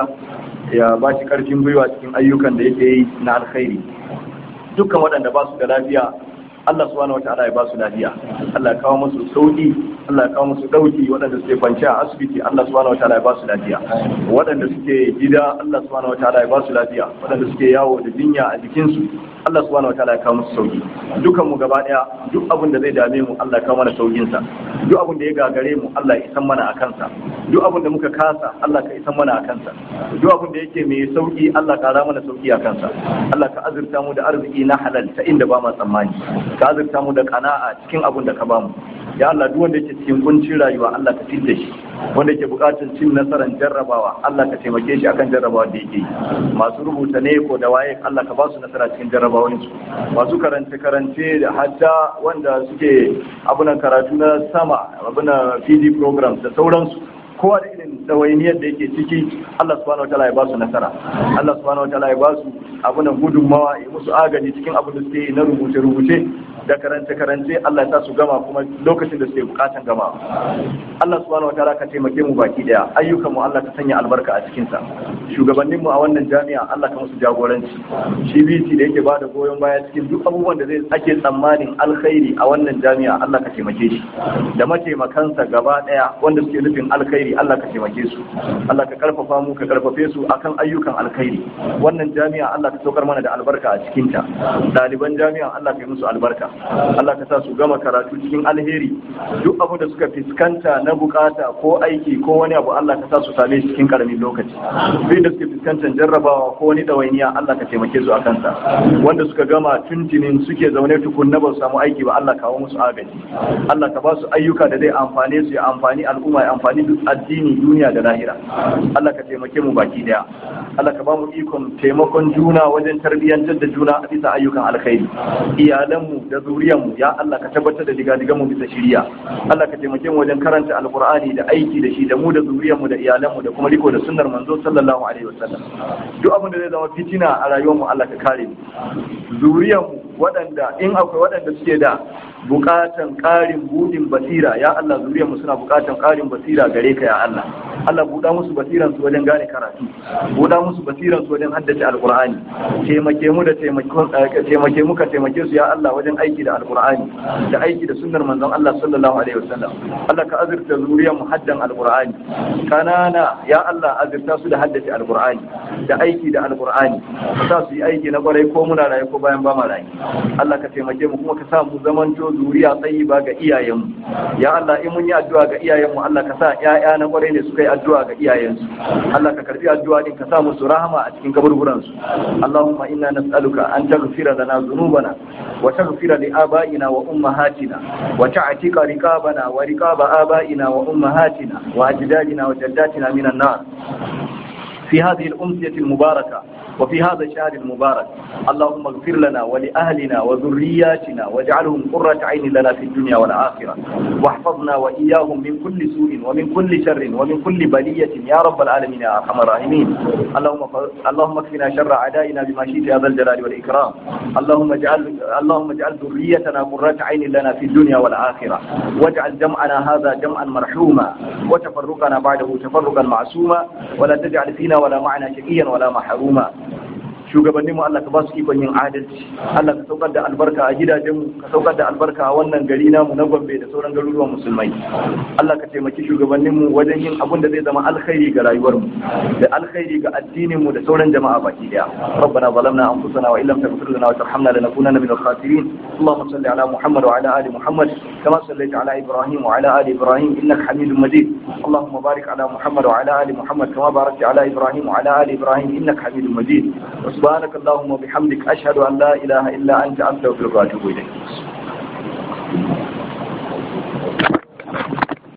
ya bashi karfin gwiwa cikin ayyukan da yake yi na alkhairi dukkan waɗanda ba su da lafiya Allah subhanahu wataala ya ba su lafiya Allah ya kawo musu sauki Allah ya kawo musu dauki waɗanda suke kwanci a asibiti Allah subhanahu wataala ya ba su lafiya waɗanda suke gida Allah subhanahu wataala ya ba su lafiya waɗanda suke yawo da jinya a jikinsu Allah subhanahu wataala ya kawo musu sauki dukan mu gaba daya duk abin da zai dame mu Allah ya kawo mana saukin sa duk abin da ya gagare mu Allah ya isan mana a kansa duk abin da muka kasa Allah ka isan mana a kansa duk abin da yake mai sauki Allah ka ra mana sauki a kansa Allah ka azurta mu da arziki na halal ta inda ba ma tsammani ka azurta mu da kana'a cikin abin da ka ba mu ya Allah duk wanda yake cikin kuncin rayuwa Allah ka fitta shi wanda yake buƙatar cin nasarar jarrabawa Allah ka taimake shi akan jarrabawa da yake yi masu rubuta ne ko da waye Allah ka ba su nasara cikin jarrabawansu masu karance karance da hatta wanda suke abunan karatu na sama abunan PD programs da sauransu kowa da irin ɗawainiyar da yake ciki Allah subhanahu wa ta'ala ya ba su nasara Allah subhanahu wa ta'ala ya ba su abunan gudunmawa ya musu agaji cikin abin da suke yi na rubuce-rubuce da karance-karance Allah ya sa su gama kuma lokacin da suke bukatan gama Allah subhanahu wa ta'ala ka taimake mu baki daya ayyukan mu Allah ka sanya albarka a cikin sa shugabannin mu a wannan jami'a Allah ka musu jagoranci shi BT da yake bada goyon baya cikin duk abubuwan da zai ake tsammanin alkhairi a wannan jami'a Allah ka taimake shi da mataimakansa gaba daya wanda suke nufin alkhairi Allah ka taimake su Allah ka karfafa mu ka karfafe su akan ayyukan alkhairi wannan jami'a Allah ka saukar mana da albarka a cikin ta ɗaliban jami'a Allah ka yi musu albarka Allah ka sa su gama karatu cikin alheri duk abin da suka fuskanta na bukata ko aiki ko wani abu Allah ka sa su same shi cikin karamin lokaci duk da suke fuskantar jarrabawa ko wani dawainiya Allah ka taimake su a kansa wanda suka gama tuntunin suke zaune tukun na ba su samu aiki ba Allah kawo musu agaji Allah ka ba su ayyuka da zai amfane su ya amfani al'umma ya amfani duk addini duniya da lahira Allah ka taimake mu baki daya Allah ka ba mu ikon taimakon juna wajen tarbiyyantar da juna a bisa ayyukan alkhairi iyalanmu da zuriyanmu ya Allah ka tabbatar da digadigan mu bisa shiriya Allah ka taimake mu wajen karanta alqur'ani da aiki da shi da mu da zuriyanmu da iyalanmu da kuma riko da sunnar manzo sallallahu alaihi wasallam duk abin da zai zama fitina a rayuwarmu Allah ka kare mu zuriyanmu waɗanda in akwai waɗanda suke da bukatan ƙarin budin basira ya Allah zuriyarmu suna bukatan ƙarin basira gare ka ya Allah Allah buɗa musu basiran su wajen gane karatu buɗa musu basiran su wajen haddace alqur'ani taimake mu da taimake mu ka taimake su ya Allah wajen aiki da alqur'ani da aiki da sunnar manzon Allah sallallahu alaihi wasallam Allah ka azurta zuriyarmu haddan alqur'ani kanana ya Allah azurta su da haddace alqur'ani da aiki da alqur'ani ka sa su yi aiki na kwarai ko muna raye ko bayan ba ma raye Allah ka taimake mu kuma ka sa mu zamanto zuriya tayyiba ga iyayenmu ya Allah in mun yi addu'a ga iyayenmu Allah ka sa ƴaƴa na kwarai ne suka yi addu'a ga iyayensu Allah ka karbi addu'a din ka sa musu rahama a cikin kaburburan su Allahumma inna nas'aluka an taghfira lana dhunubana wa taghfira li abaina wa ummahatina wa ta'tika riqabana wa riqaba abaina wa ummahatina wa ajdadina wa jaddatina minan nar في هذه الأمسية المباركة وفي هذا الشهر المبارك اللهم اغفر لنا ولأهلنا وذرياتنا واجعلهم قرة عين لنا في الدنيا والآخرة واحفظنا وإياهم من كل سوء ومن كل شر ومن كل بلية يا رب العالمين يا أرحم الراحمين اللهم ف... اللهم اكفنا شر أعدائنا بما شئت يا ذا الجلال والإكرام اللهم اجعل اللهم اجعل ذريتنا قرة عين لنا في الدنيا والآخرة واجعل جمعنا هذا جمعا مرحوما وتفرقنا بعده تفرقا معصوما ولا تجعل فينا ولا معنا شقيا ولا محروما shugabanninmu Allah ka ba su ikon yin adalci Allah ka saukar da albarka a gidajenmu ka saukar da albarka a wannan gari namu na Gombe da sauran garuruwan musulmai Allah ka taimaki shugabanninmu wajen yin abun da zai zama alkhairi ga rayuwarmu da alkhairi ga addininmu da sauran jama'a baki daya ربنا ظلمنا انفسنا وان لم تغفر لنا وترحمنا لنكونن من الخاسرين اللهم صل على محمد وعلى ال محمد كما صليت على ابراهيم وعلى ال ابراهيم انك حميد مجيد اللهم بارك على محمد وعلى ال محمد كما باركت على ابراهيم وعلى ال ابراهيم انك حميد مجيد سبحانك اللهم وبحمدك أشهد أن لا إله إلا أنت أستغفرك وأتوب إليك